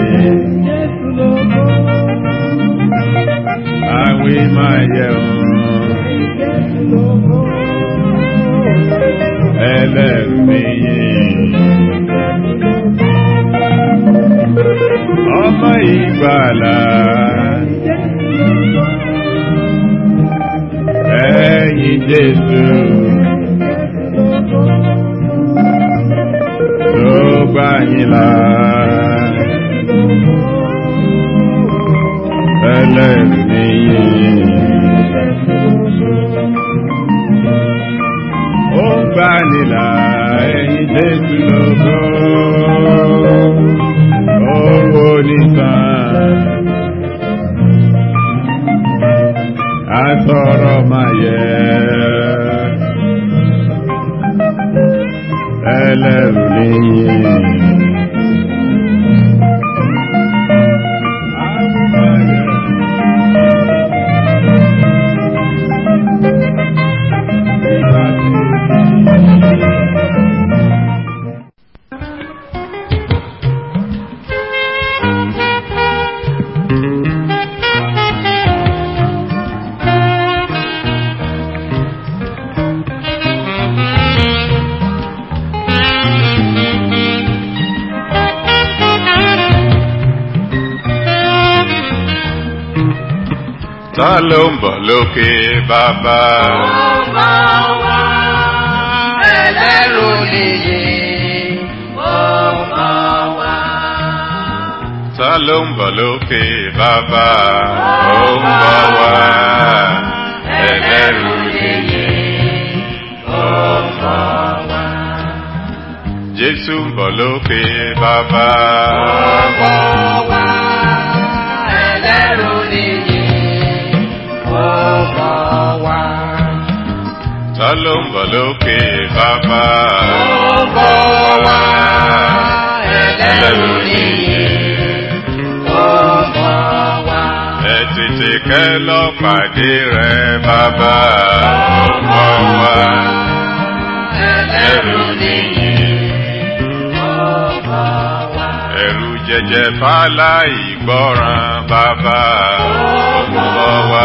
àwí máa yẹ ẹlẹ́rù níyìn. ọmọ ìgbàlà ẹ̀yin Jésù gbà yín là ẹlẹ́rù nìyí ó gbà nílà ẹ̀yìn jésù lógo owó nìkan àtọ̀rọ̀ máa yẹ ẹlẹ́rù nìyí. Ta ló ń bọ̀ lókè bàbá? Ọba wa, ẹlẹ́rù nìyí, ọba wa. Ta ló ń bọ̀ lókè bàbá? Ó ń bọ̀ wá ẹlẹ́rù nìyí. Ọba wa, Jésù ń bọ̀ lókè bàbá. ọba wa, ẹlẹ́rù nìyí, ọba wa. Ta ló ń bọ̀ lókè bàbá? Ọba wa, ẹlẹ́rù nìyí, ọba wa. Ẹ tètè kẹ́ lọ pàdé rẹ̀ bàbá. Ó ń bọ̀ wá ẹlẹ́rù nìyí. ọba wa. Ẹ̀rù jẹjẹ fàlà ìgbọ́ràn bàbá ó ń bọ̀ wá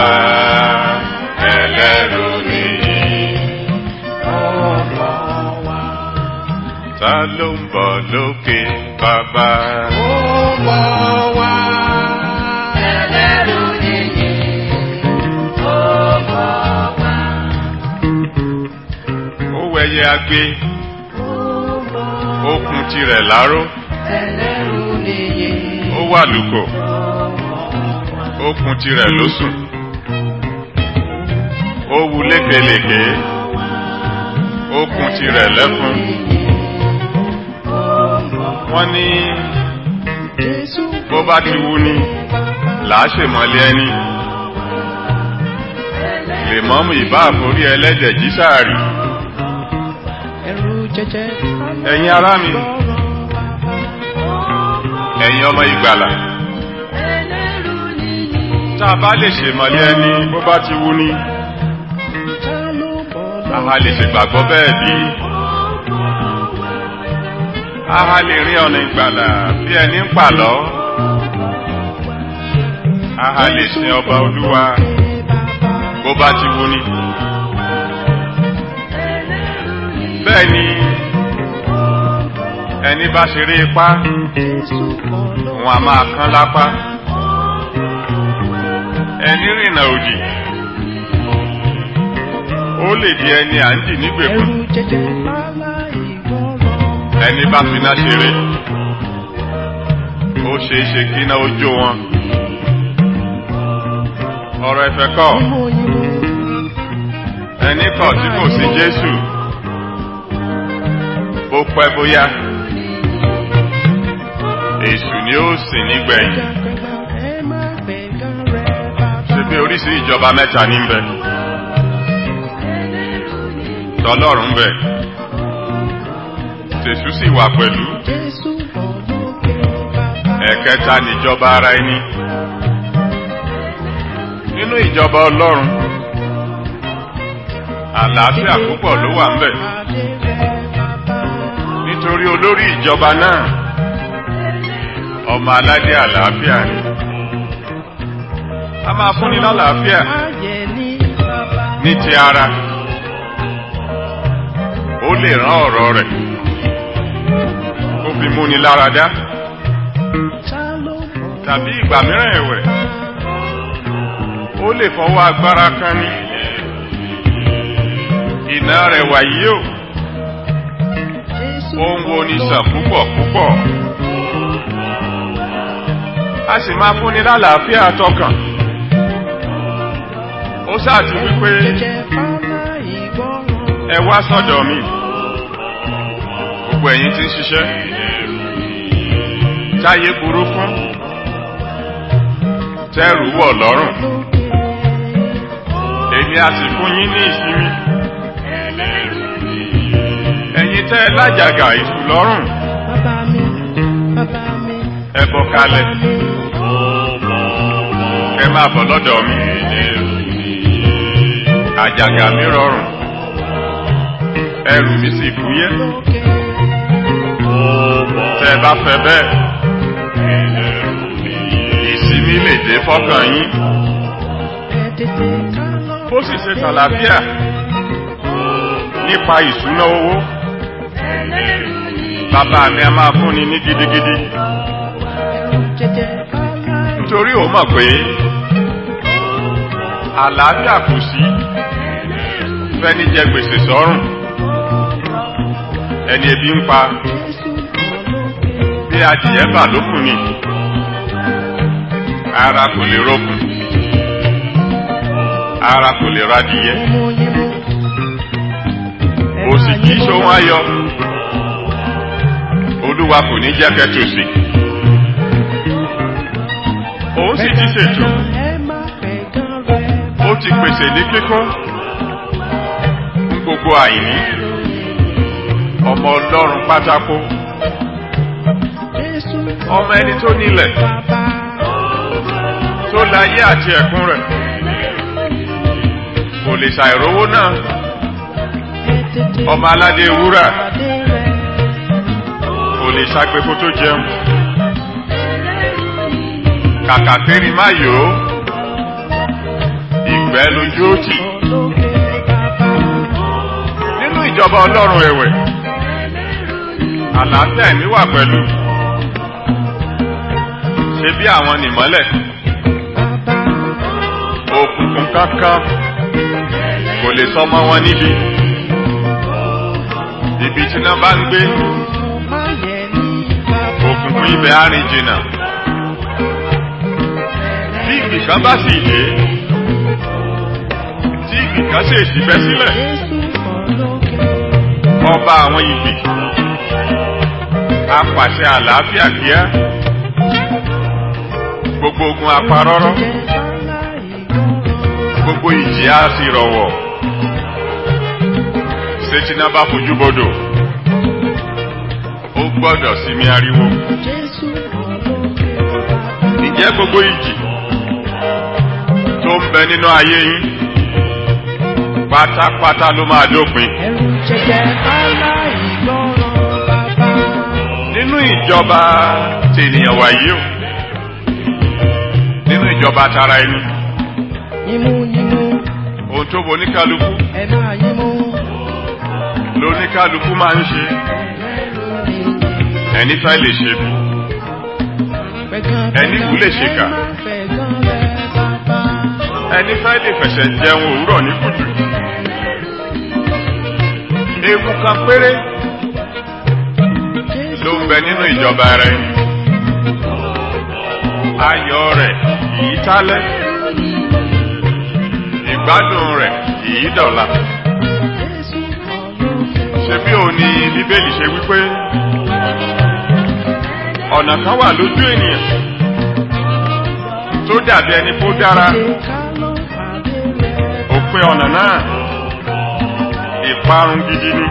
ẹlẹ́rù nìyí. ọba wa. Ta ló ń bọ̀ lókè bàbá? ọba wa. ẹlẹ́rù nìyí. ọba wa. Ó wẹyẹ agbé, ọba ó kun tirẹ̀ láró, ẹlẹ́rù nìyí. ó wà lùkò, ọba wa. ó kun tirẹ̀ lósùn. Ó wu lékelèké, ó kun tirẹ̀ lẹ́kún. Wọ́n ní bó bá ti wú ni làá ṣèmọ́lé ẹni. Lèmọ́mù ìbá àforí ẹlẹ́dẹ̀ jí sáàrì. ẹrù jẹjẹ. Ẹ̀yin ará mi, ẹ̀yin ọmọ ìgbàlà. ẹlẹ́rù nìyí. Tá a bá lè ṣèmọ́lé ẹni bó bá ti wú ni, ta ló bọ̀ àha lè ṣègbàgbọ́ bẹ́ẹ̀ bí. Àha lè rí ọ̀nà ìgbàlà bí ẹni ń pàlọ́. Àha lè sin ọba olúwa bó bá ti wú ni. Bẹ́ẹ̀ ni ẹni bá ṣeré ipá, òun a máa kán lápá. Ẹni rìnà òdì, ó lè di ẹni à ń dì nígbèkùn. ẹrù jẹjẹ lálá ìgbọràn. Ẹni bá finá ṣeré, ó ṣe é ṣe kí iná ó jó wọn. Ọ̀rọ̀ ẹ̀fẹ̀ kọ̀, Ìmọ̀ ìmọ̀ ẹni kọ̀ tí kò sí Jésù. Bó pẹ́ bóyá, èṣù ni ó sì nígbẹ̀yìn. gbàgbà ẹ má gbẹ̀gà rẹ̀ bàbá. Ṣé bí oríṣi ìjọba mẹ́ta ní ń bẹ? Tọlọ́run ń bẹ. Tèṣù sì wà pẹ̀lú. Jésù bọ̀ lókè bàbá. Ẹ̀kẹta níjọba ara ẹni. Nínú ìjọba Ọlọ́run, àlàáfíà púpọ̀ ló wà ń bẹ. Adé rẹ̀ bàbá. Nítorí olórí ìjọba náà, ọmọ aládé àlàáfíà ni. A máa fúnni lálàáfíà Ayẹ̀ ní bàbá. ní ti ara. Ó lè rán ọ̀rọ̀ rẹ̀. Ó fi múni lára dá. Ta ló bọ̀ Tàbí ìgbà mìíràn ẹ̀wẹ̀. Ó lè fọwọ́ agbára kan ní. Ìná rẹ̀ wàyí o. Jésù ó ń wo ní sàn púpọ̀ púpọ̀ a sì máa fúnni lálàáfíà tọkàn ó sáàtì wípé ẹ wá sọ́dọ̀ mi gbogbo ẹ̀yin tí ń ṣiṣẹ́ táyé burú fún tẹ́rù wọ̀ lọ́rùn èmi a sì fún yín ní ìsinmi ẹ̀yin tẹ́ lájàgà ìtù lọ́rùn ẹ bọ́ kalẹ̀ ẹ máa bọ̀ lọ́dọ̀ mi àjàgà mi rọrùn ẹrù mi sì fúyẹ́ tẹ́ bá fẹ́ bẹ́ẹ̀ ìsinmi lè dé fọ́kàn yín bó sì ṣe tàlàfíà nípa ìṣúná owó bàbá mi a máa fúnni ní gidigidi nítorí ó mọ̀ pé àlàáfíà kù sí fẹ́ni jẹ gbèsè sọ́rùn ẹni ebi ń pa bí adìyẹ bà lókùn ni ara kò lè rókun ara kò lè radìyẹ òsì kìí ṣohun ayọ̀ olúwa kò ní jẹ́ kẹtòsí òun sì ti ṣètò ó ti pèsè ní kíkún fún gbogbo àìní ọmọ ọlọ́run pátákó ọmọ ẹni tó nílẹ̀ tó láyé àti ẹ̀kún rẹ̀ kò lè ṣàìrówó náà ọmọ aládé wúrà kò lè ṣàgbékó tó jẹun kàkà kéri má yòó ìgbẹ́ lójú ó tì nínú ìjọba ọlọ́run ẹ̀wẹ̀ àlàáfíà ẹ̀mí wà pẹ̀lú ṣe bí àwọn nìmọ́lẹ̀ òkùnkùn kankan kò lè sọmọ wọn níbi ibi tí náà bá ń gbé òkùnkùn ibẹ̀ á rìn jìnnà bí ìgbì kan bá sì dé tí ìgbì kan sì èsì bẹ́ sílẹ̀ ọba àwọn ìgbì apàṣẹ àlàáfíà kíá gbogbo ogun apárọ́rọ́ gbogbo ìjì á sì rọ̀wọ̀ ṣètìná bá fojú bodò ó gbọ́dọ̀ sinmi ariwo ǹjẹ́ gbogbo ìjì tó ń bẹ nínú ayé yín pátápátá ló máa dópin nínú ìjọba tènìyàn wáyé o nínú ìjọba tara ẹni ohun tó bo oníkálukú lóníkálukú máa ń ṣe ẹni fẹ́ lè ṣe bí ẹni kú lè ṣe kà ẹni fẹ́ lè fẹ̀sẹ̀ jẹun òwúrọ̀ ní kùtù ewu kan péré ló ń bẹ nínú ìjọba rẹ ayọ̀ rẹ̀ kìí tálẹ́ ìgbádùn rẹ̀ kìí dọ̀la ṣebí òun ni bíbélì ṣe wípé ọ̀nà kan wà lójú ènìyàn tó dàbí ẹni kó dára òpin ọ̀nà náà ìparun gidi ni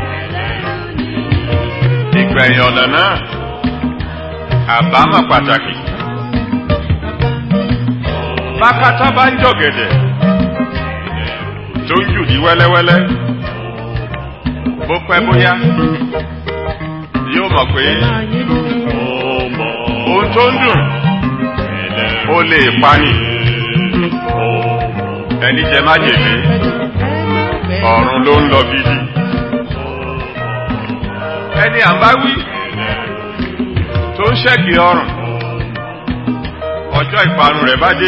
ìgbẹ̀yìn ọ̀nà náà àbámọ̀ pàtàkì bákátá bá ń jọ̀gẹ̀dẹ̀ tó ń jùdí wẹ́lẹ́wẹ́lẹ́ bó pẹ́ bóyá yóò mọ̀ pé ohun tó ń dùn ó lè pani ẹni jẹ májèlé ọ̀run ló ń lọ gidi ẹni à ń bá wí tó ń ṣẹ́gi ọrùn ọjọ́ ìparun rẹ̀ bá dé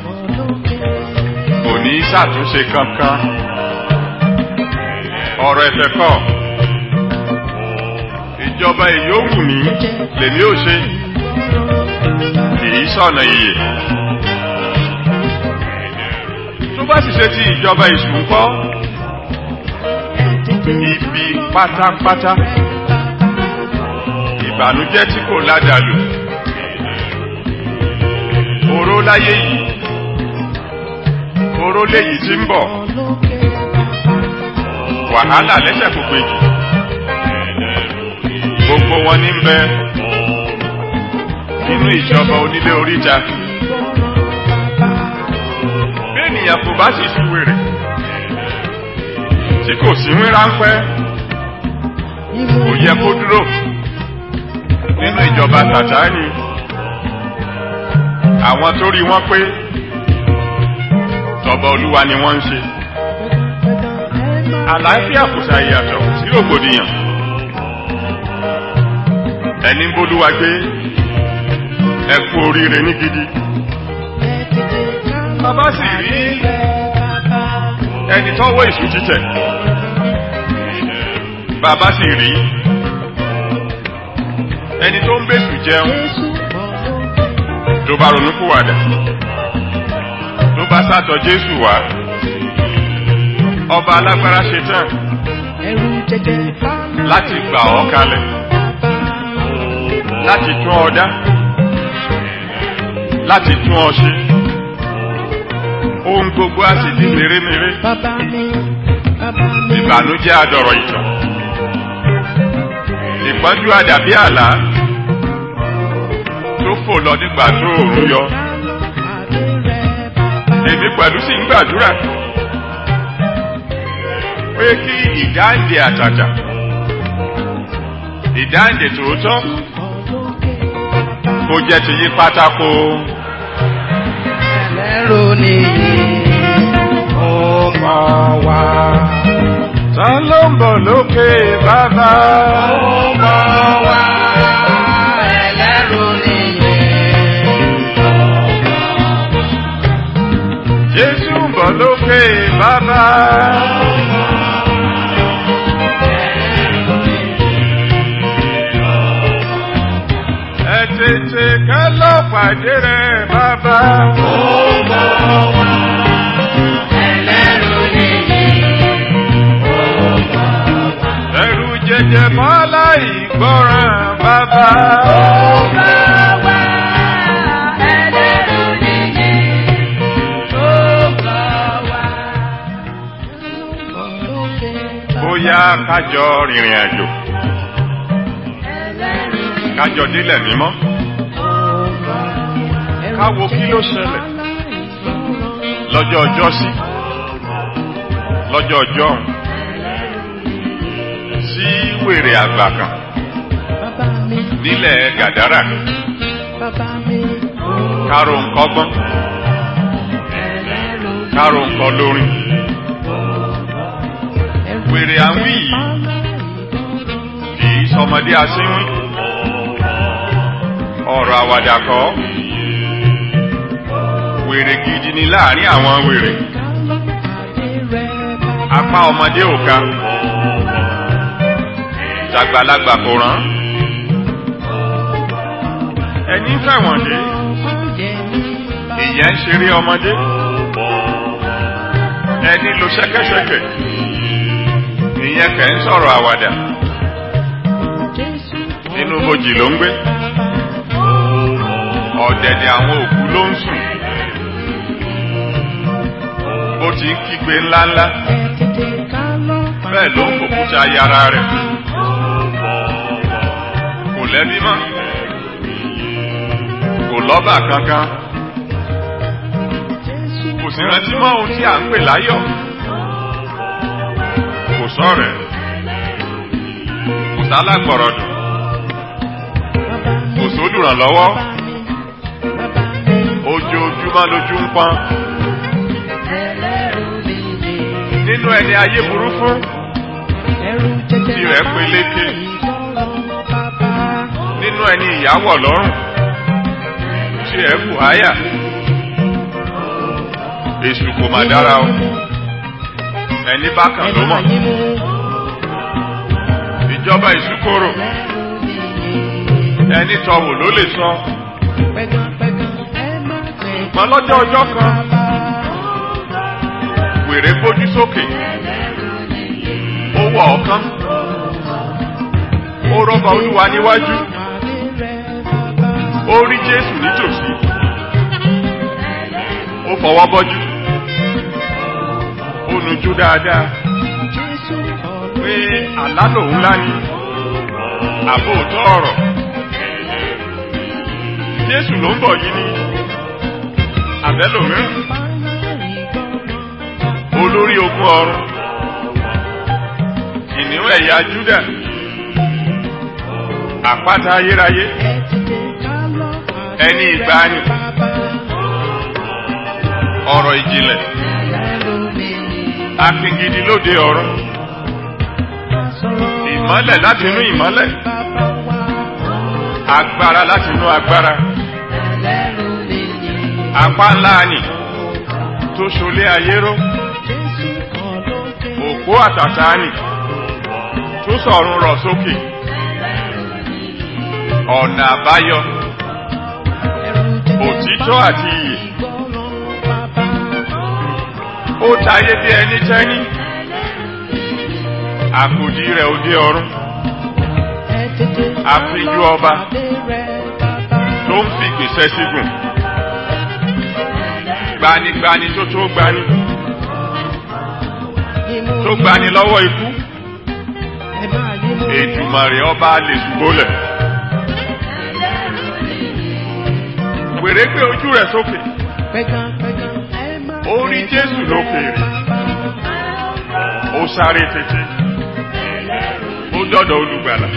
kò ní ṣàtúnṣe kankan ọ̀rọ̀ ẹ̀fẹ̀ kọ́ ìjọba èyí ó wù mí lèmi ò ṣe kìí sọ̀nà iye tó bá sì ṣe ti ìjọba èṣù ńkọ́ ibi pátápátá ìbànújẹ́ tí kò ládàlù oró láyé yìí oró léyìí tí ń bọ̀ wàhálà lẹ́sẹ̀ kò péjì gbogbo wọn ní ń bẹ nínú ìjọba onílé oríta bí ènìyàn kò bá sì ṣúwèrè tí kò sí wí ráńpẹ́ kò yẹ kó dúró nínú ìjọba tàtáàní àwọn tó rí wọn pé tọba olúwa ni wọ́n ń ṣe àlàáfíà kò ṣàyàtọ̀ sí rògbòdìyàn ẹni ń bólúwa gbé ẹ kú oríire ní gidi bàbá sì rí ẹni tọ́wọ́ èṣù títẹ̀ bàbá sì rí ẹni tó ń bèṣù jẹun ló bá ronú kúwàdà ló bá sátọ jésù wá ọba alágbára ṣetán láti gbà ọ́ kalẹ̀ láti tún ọ dá láti tún ọ ṣe ohun gbogbo á sì di mèremère ìbànújẹ́ adọ̀rọ̀ ìtàn ìpọ́njú àdàbí àlá tó fò lọ nígbà tó òòrùn yọ èmi pẹ̀lú sì ń gbàdúrà pé kí ìdáǹdè àtàtà ìdáǹdè tòótọ́ kó jẹ́ ti yí pátákó ẹlẹ́rù nìyí ó mọ̀ wá. ta ló ń bọ̀ lókè bàbá ó mọ̀ wá. ẹlẹ́rù nìyí jésù ń bọ̀ lókè bàbá ẹ tètè ká lọ pàdé rẹ̀ bàbá ẹlẹ́rù nìyí ẹrù jẹjẹ mọ́lá ìgbọràn bàbá ẹlẹ́rù nìyí ó mọ̀ wá. bóyá kájọ rìnrìn àjò kájọ délẹ̀ mímọ́ káwo kí ló ṣẹlẹ̀ lọ́jọ́ ọjọ́ sí lọ́jọ́ ọjọ́ ọ̀hún sí wèrè àgbà kan nílẹ̀ gàdárà kárò nǹkan gbọ́n kárò nǹkan lórin wèrè àwìn yìí kìí sọmọdé asínwín ọ̀rọ̀ àwàdà kọ́ wèrè gidi ni láàrin àwọn wèrè apá ọmọdé ò ká tàgbàlagbà kò rán ẹni fẹ̀wọ̀n dé ìyẹn ń ṣeré ọmọdé ẹni lo ṣẹ́kẹ́ṣẹkẹ̀ ìyẹn kẹ́ ń sọ̀rọ̀ àwàdà nínú bojì ló ń gbé ọ̀dẹ̀dẹ̀ àwọn òkú ló ń sùn bó ti ń kígbe ńláńlá bẹ́ẹ̀ ló ń fòkúta yàrá rẹ̀ kò lẹ́bí mọ́ kò lọ́bà kankan kò sì rántí mọ́ ohun tí à ń pè láyọ̀ kò sọ̀rẹ̀ kò sálágbọ̀rọ̀dùn kò sólùrànlọ́wọ́ ojoojúmọ́ lójú ń pọ́n nínú ẹni ayé burú fún tirẹ̀ peléke nínú ẹni ìyàwó lọ́rùn tirẹ̀ kù háyà èṣù kò má dára o ẹni bákan ló mọ̀ ìjọba ìṣúkòrò ẹni tọwò ló lè sọ pẹ̀gànpẹ̀gàn ẹ má ṣe ṣùgbọ́n lọ́jọ́ ọjọ́ kan wèrè gbójú sókè ó wọ ọ̀kan ó rọ́bà olúwa níwájú ó rí jésù nítòsí ó fọwọ́ bọ́jú ó nujú dáadáa pé àlá lòun lá ní àbóòtọ́ ọ̀rọ̀ jésù ló ń bọ̀ yìí ní àbẹ́lòmíràn olórí ogun ọ̀run kìnìún ẹ̀yà júdà àpáta ayérayé ẹni ìgbàanì ọ̀rọ̀ ìjìnlẹ̀ akíngidi lóde ọ̀run ìmọ́lẹ̀ láti inú ìmọ́lẹ̀ agbára láti inú agbára apá ńlá ni tó ṣolé ayé ró òpó àtàtà ni tó sọ̀run rọ̀ sókè ọ̀nà àbáyọ òtítọ́ àti iyè ó tayé bí ẹni tẹ́ni àkòdí rẹ̀ òde ọ̀run àfijú ọba tó ń fi gbèsè sígùn gbanigbani tó tó gbani tó gbani lọ́wọ́ ikú ètùmọ̀rẹ̀ ọba lè ṣùgbọ́lẹ̀ wèrè gbé ojú rẹ̀ sókè ó rí jésù lókèèrè ó sáré tètè ó dọ́dọ̀ olùgbàlà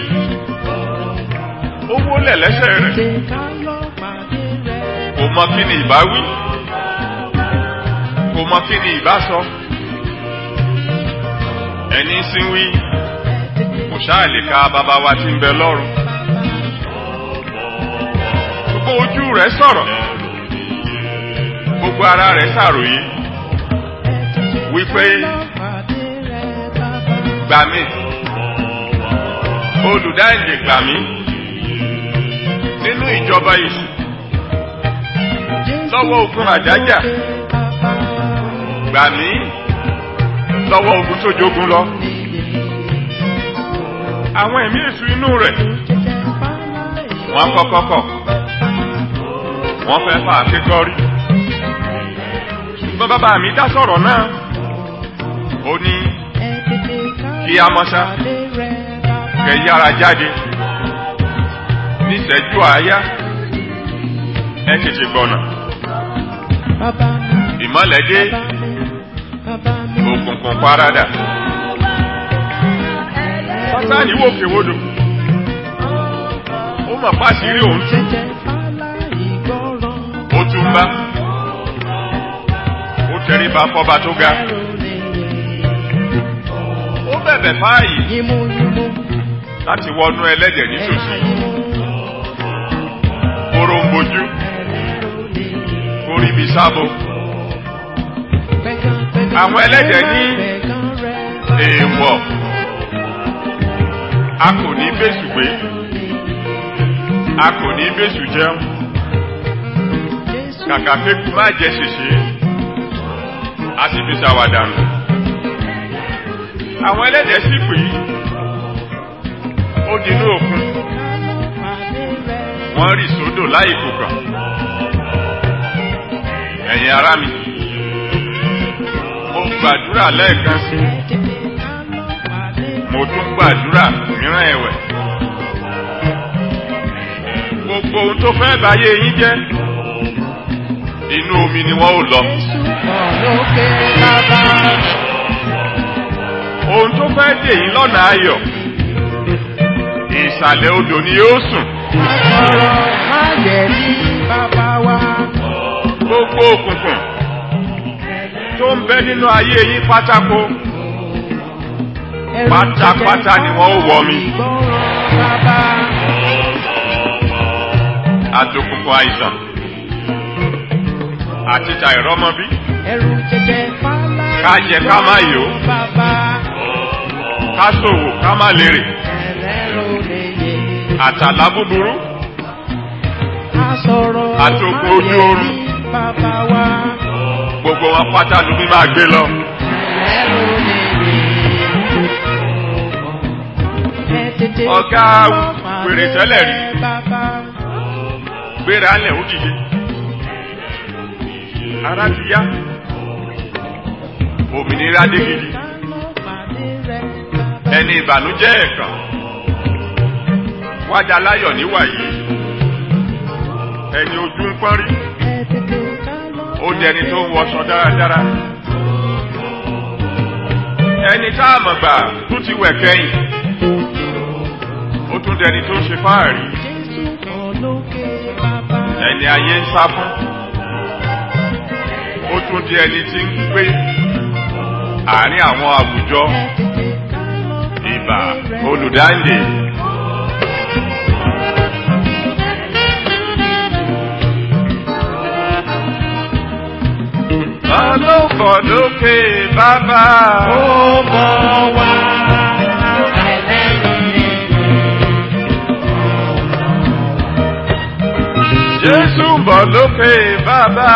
ó wólẹ̀ lẹ́sẹ̀ rẹ̀ kò mọ kí ni ìbá wí kò mọ kí ni ìbá sọ ẹni sí wí kò ṣáà lè ka bàbá wa tí ń bẹ lọ́run gbogbo ojú rẹ̀ sọ̀rọ̀ gbogbo ara rẹ̀ ṣàròyé wípé gbà mí olùdáǹdè gbà mí nínú ìjọba èṣù lọ́wọ́ ogun àdájà gbà mí lọ́wọ́ ogun tó jogun lọ àwọn ẹ̀mí èṣù inú rẹ̀ wọ́n kọ́kọ́ kọ̀ wọ́n fẹ́ fà kíkọ́ rí ṣùgbọ́n bàbá mi dá sọ̀rọ̀ náà ó ní kí a mọ́ṣá kẹ yára jáde níṣẹ́jú àáyá ẹ tètè gbọ̀nà ìmọ̀lẹ̀ dé òkùnkùn paradà sátánì wò kéwòdò ó mọ̀ pàṣírí òun tú ó tún bá ó tẹríba fọba tó ga ó bẹ̀bẹ̀ fáàyè láti wọnú ẹlẹ́dẹ̀ nítòsí kóró ń bojú kórí bí sábò àwọn ẹlẹ́dẹ̀ ní èèwọ̀ a kò ní bẹ́sù gbé a kò ní bẹ́sù jẹun kàkà kéku má jẹ ṣèṣe a sì fi ṣàwàdànù àwọn ẹlẹ́dẹ̀ sì pè ó dinú òkun wọ́n rì sódò láì kòkàn ẹ̀yin ará mi mo gbàdúrà lẹ́ẹ̀kan sí mo tún gbàdúrà mìíràn ẹ̀wẹ̀ gbogbo ohun tó fẹ́ báyé yín jẹ́ inú omi ni wọ́n ò lọ ohun tó fẹ́ dè yín lọ́nà ayọ̀ ìsàlẹ̀ odò ni yóò sùn gbogbo òkùnkùn tó ń bẹ nínú ayé yín pátákó pátápátá ni wọ́n ó wọ̀ mi àtòkùnkùn àìsàn àti tàìrọ́mọbí ká jẹ ká má yó ká ṣòwò ká má lérè àtàlà búburú sọ̀rọ̀ Àtòkò ojú oorun. bàbá wa. gbogbo wọn pátá ló bí máa gbé lọ. ẹ̀rù lè ẹ tètè Ọ̀gá wèrè tẹ́lẹ̀ rí. bàbá. gbéra lẹ̀ ó dìde. ara ti yá. òmìnira dé gidi. ẹni ìbànújẹ́ ẹ̀kan. wájà láyọ̀ níwàyí. ẹni ojú ń pọ́n rí. ó dẹni tó ń wọṣọ dáradára. ẹni tá a mọ̀ gbà tún ti wẹ̀ kẹ́yìn. ó tún dẹni tó ń ṣe fáàrí. ẹni ayé ń sá fún. ó tún di ẹni tí ń gbé àárín àwọn àwùjọ ìbà olùdáǹdè. Ọlọ́bọ̀ lókè bàbá. Ó bọ̀ wá Jésù ń bọ̀ lókè bàbá.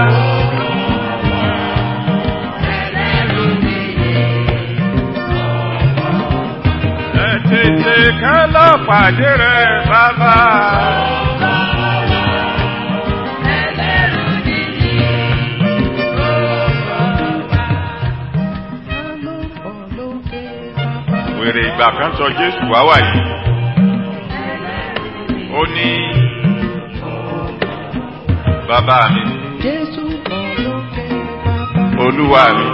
Ẹ tètè ká lọ pàdé rẹ̀ bàbá. Wèrè ìgbà kan sọ Jésù wá wà yìí. Ó ní bàbá mi, Jésù bọ̀ lókè bàbá. olúwa mi.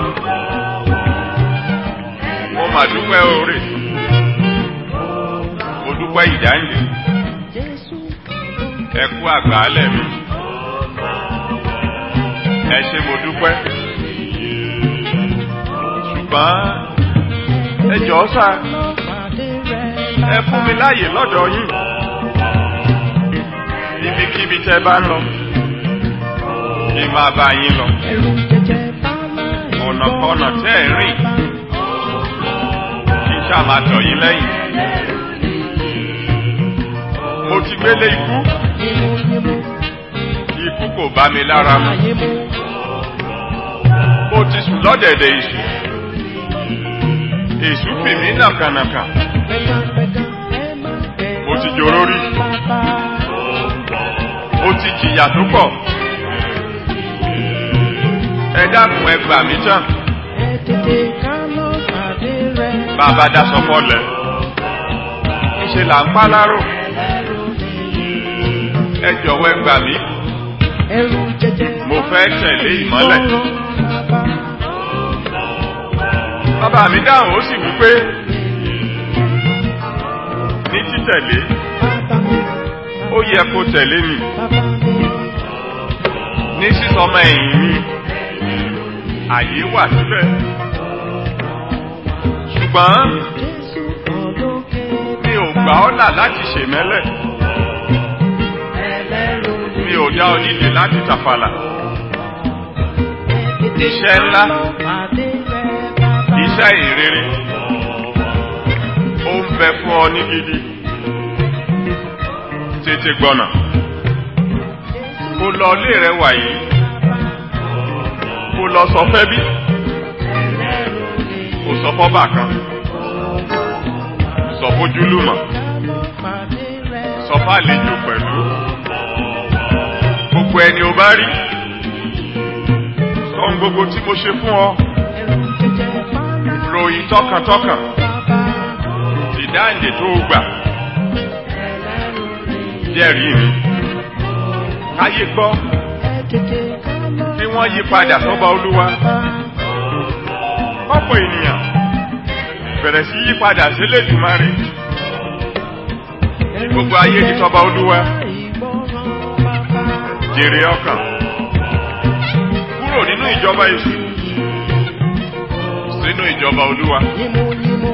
Mo mà dúpẹ́ oore. Mo dúpẹ́ ìdáǹdè. Jésù Ẹ kú àgbàálẹ̀ mi. Ẹ ṣé mo dúpẹ́. Ṣùgbọ́n ẹ jọ̀ọ́ sá, pàdé rẹ̀ ẹ fún mi láàyè lọ́dọ̀ yín. Ibikíbi tẹ́ bá ń lọ, kí n máa bá yín lọ. ẹ̀rù jẹjẹ bá láì Ọ̀nàkọ́nà tẹ́ ẹ̀ rìn, kí n ṣáà máa tọ̀ yín lẹ́yìn. Mo ti gbélé ikú, Yímú yímú ikú kò bá mi lára mu. yímú Mo ti sùn lọ́dẹ̀dẹ̀ èṣù. Èṣù fì mí nàkànàkà. pẹ̀gàpẹ̀gà ẹ má bẹ̀rù Mo ti jòrò rí. bàbá. Mo ti jìyà tó pọ̀. Ẹ dákun ẹ gbà mí tán. Ẹ tètè ká lọ pàdé rẹ̀. Bàbá daṣọ fọlẹ̀. Ṣé là ń pa láró? Ẹ jọ̀wọ́ ẹ gbà mí. Ẹ̀rù jẹjẹ Mo fẹ́ tẹ̀lé ìmọ́lẹ̀. sọ̀rọ̀ bàbá. Bàbá mi dáhùn ó sì wí pé ní títẹ̀lé Bàbá mi, ó yẹ kó tẹ̀lé mi. bàbá mi, Ní sísọmọ ẹ̀yìn mi, àyè wà síbẹ̀. Ṣùgbọ́n Jésù bọ̀ lókè mi ò gbà ọ́ là láti ṣèmẹ́lẹ̀. ẹlẹ́rù ni. Mi ò dá ọ nídè láti tàfàlà. Iṣẹ́ ńlá. Pàdé rẹ̀ bàbá. Iṣẹ́ ìrere. Ó ń bẹ fún ọ ní gidi. Tètè gbọ́nà. Kó lọ ilé rẹ wà yìí. Kó lọ sọ fẹ́ bí. Kò sọ fọ́bà kan. Sọ fójúlùmọ̀. Pàdé rẹ̀ Sọ fàlejò pẹ̀lú. Gbogbo ẹni o bá rí. Sọ ohun gbogbo tí mo ṣe fún ọ. ẹ̀rù jẹjẹ bá láì Ròyìn tọkàntọkàn. bàbá. Ìdáǹdè tó gbà. Ẹlẹ́rù ni. Jẹ́rìí mi. Káyé gbọ́. Ẹ tètè ká lọ Kí wọ́n yí padà sọ́ba Olúwa. bàbá. Ọ̀pọ̀ ènìyàn bẹ̀rẹ̀ sí yí padà sílé Èdùmàrè. Gbogbo ayé ní sọ́ba Olúwa. Ìgbọràn bàbá. Jèrè ọkàn. Kúrò nínú ìjọba èṣù. Sínú ìjọba Olúwa. Yímú yímú.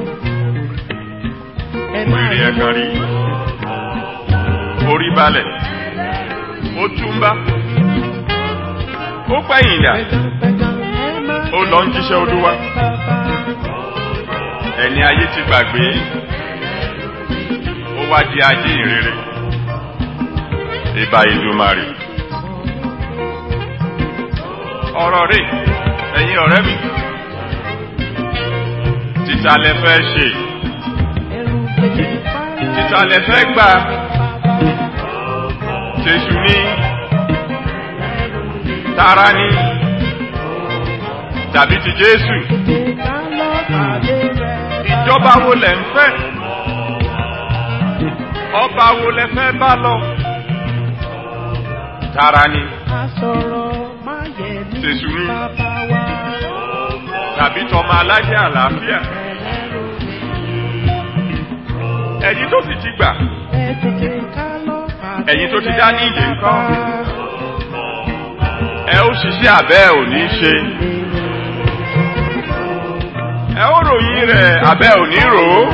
Ẹ má Wèrè yímú. ẹ̀kan rí. Orí balẹ̀. Ó túmbá. Ó pẹ̀yìn dà. Pẹ̀gàpẹ̀gà ẹ má Ó lọ ń jíṣẹ́ Olúwa. bàbá. Ẹni ayé ti gbàgbé. Ó wá di ajé ìrere. ìbà ìdùmarè. ọ̀rọ̀ rẹ̀ ẹ̀yin ọ̀rẹ́ mi títà lẹ fẹ́ ṣe títà lẹ fẹ́ gbà tẹ̀sù ní tara ní tàbí ti Jésù ìjọba wo lẹ ń fẹ́ ọba wo lẹ fẹ́ bá lọ tara ní tẹ̀sù ní tàbí tọmọ alájẹ àlàáfíà ẹ̀yin tó sì ti gbà ẹ̀yin tó ti dá ní ìdè ńkọ́ ẹ ó ṣiṣẹ́ àbẹ́ ò ní ṣe ẹ ó ròyìn rẹ̀ àbẹ́ ò ní rò ó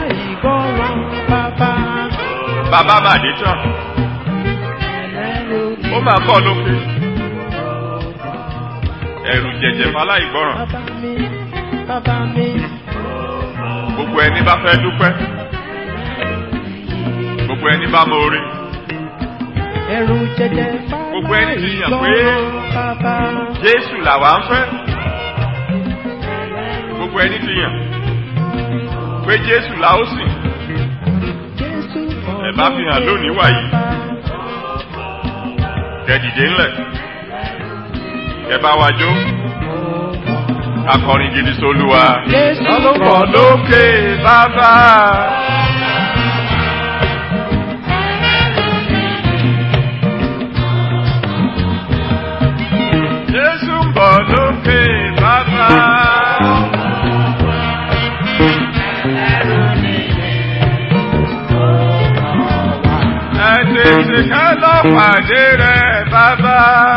bàbá màdé tán ó máa kọ́ lókè ẹ̀rù jẹ̀jẹ̀ fáláìgbọ́ràn gbogbo ẹni bá fẹ́ dúpẹ́ gbogbo ẹni bá mọ orí ẹrù jẹjẹ Gbogbo ẹni ti yàn pé Jésù làwa ń fẹ́ gbogbo ẹni ti yàn pé Jésù là ó sìn ẹ bá fi hàn lónìí wàyí kẹ dìde ńlẹ̀ kẹ bá wa jó akọrin gidi sólúwa Jésù lọ́lọ́pọ̀ lókè bàbá. Jésù ń bọ̀ lókè bàbá. Ẹ tètè ká lọ pàdé rẹ̀ bàbá.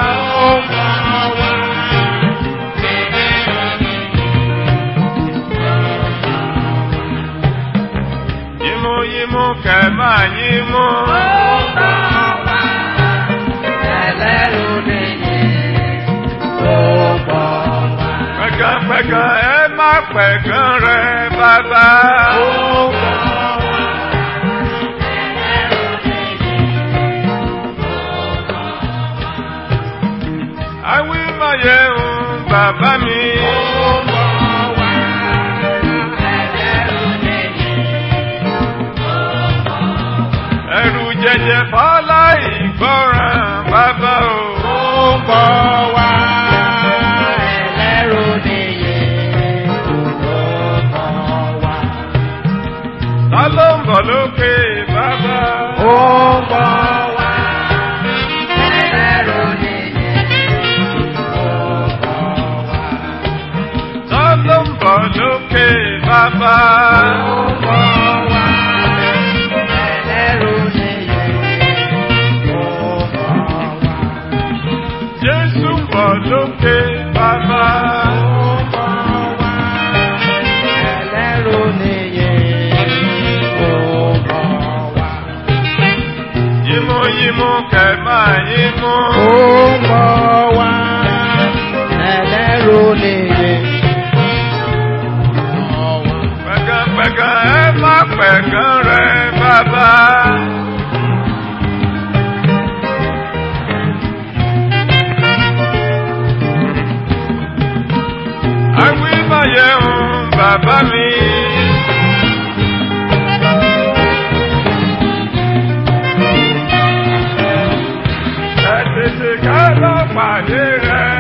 Yímú yímú kẹ̀ máa yímú. Pẹ̀gànpẹ̀gàn ẹ má pẹ̀gàn rẹ̀ bàbá. Àwí máa yẹ òun bàbá mi. Ẹrù jẹjẹ fọ́lá ìgbọràn bàbá o. Ta ló ń bọ̀ lókè bàbá? Ta ló ń bọ̀ lókè bàbá? Jésù ń bọ̀ lókè bàbá. Yímú yímú kẹ̀ máa yímú. Pẹ̀gànpẹ̀gàn ẹ má pẹ̀gàn rẹ̀ bàbá. Àwí máa yẹ òun bàbá mi. Ẹ tètè ká lọ pàdé rẹ̀.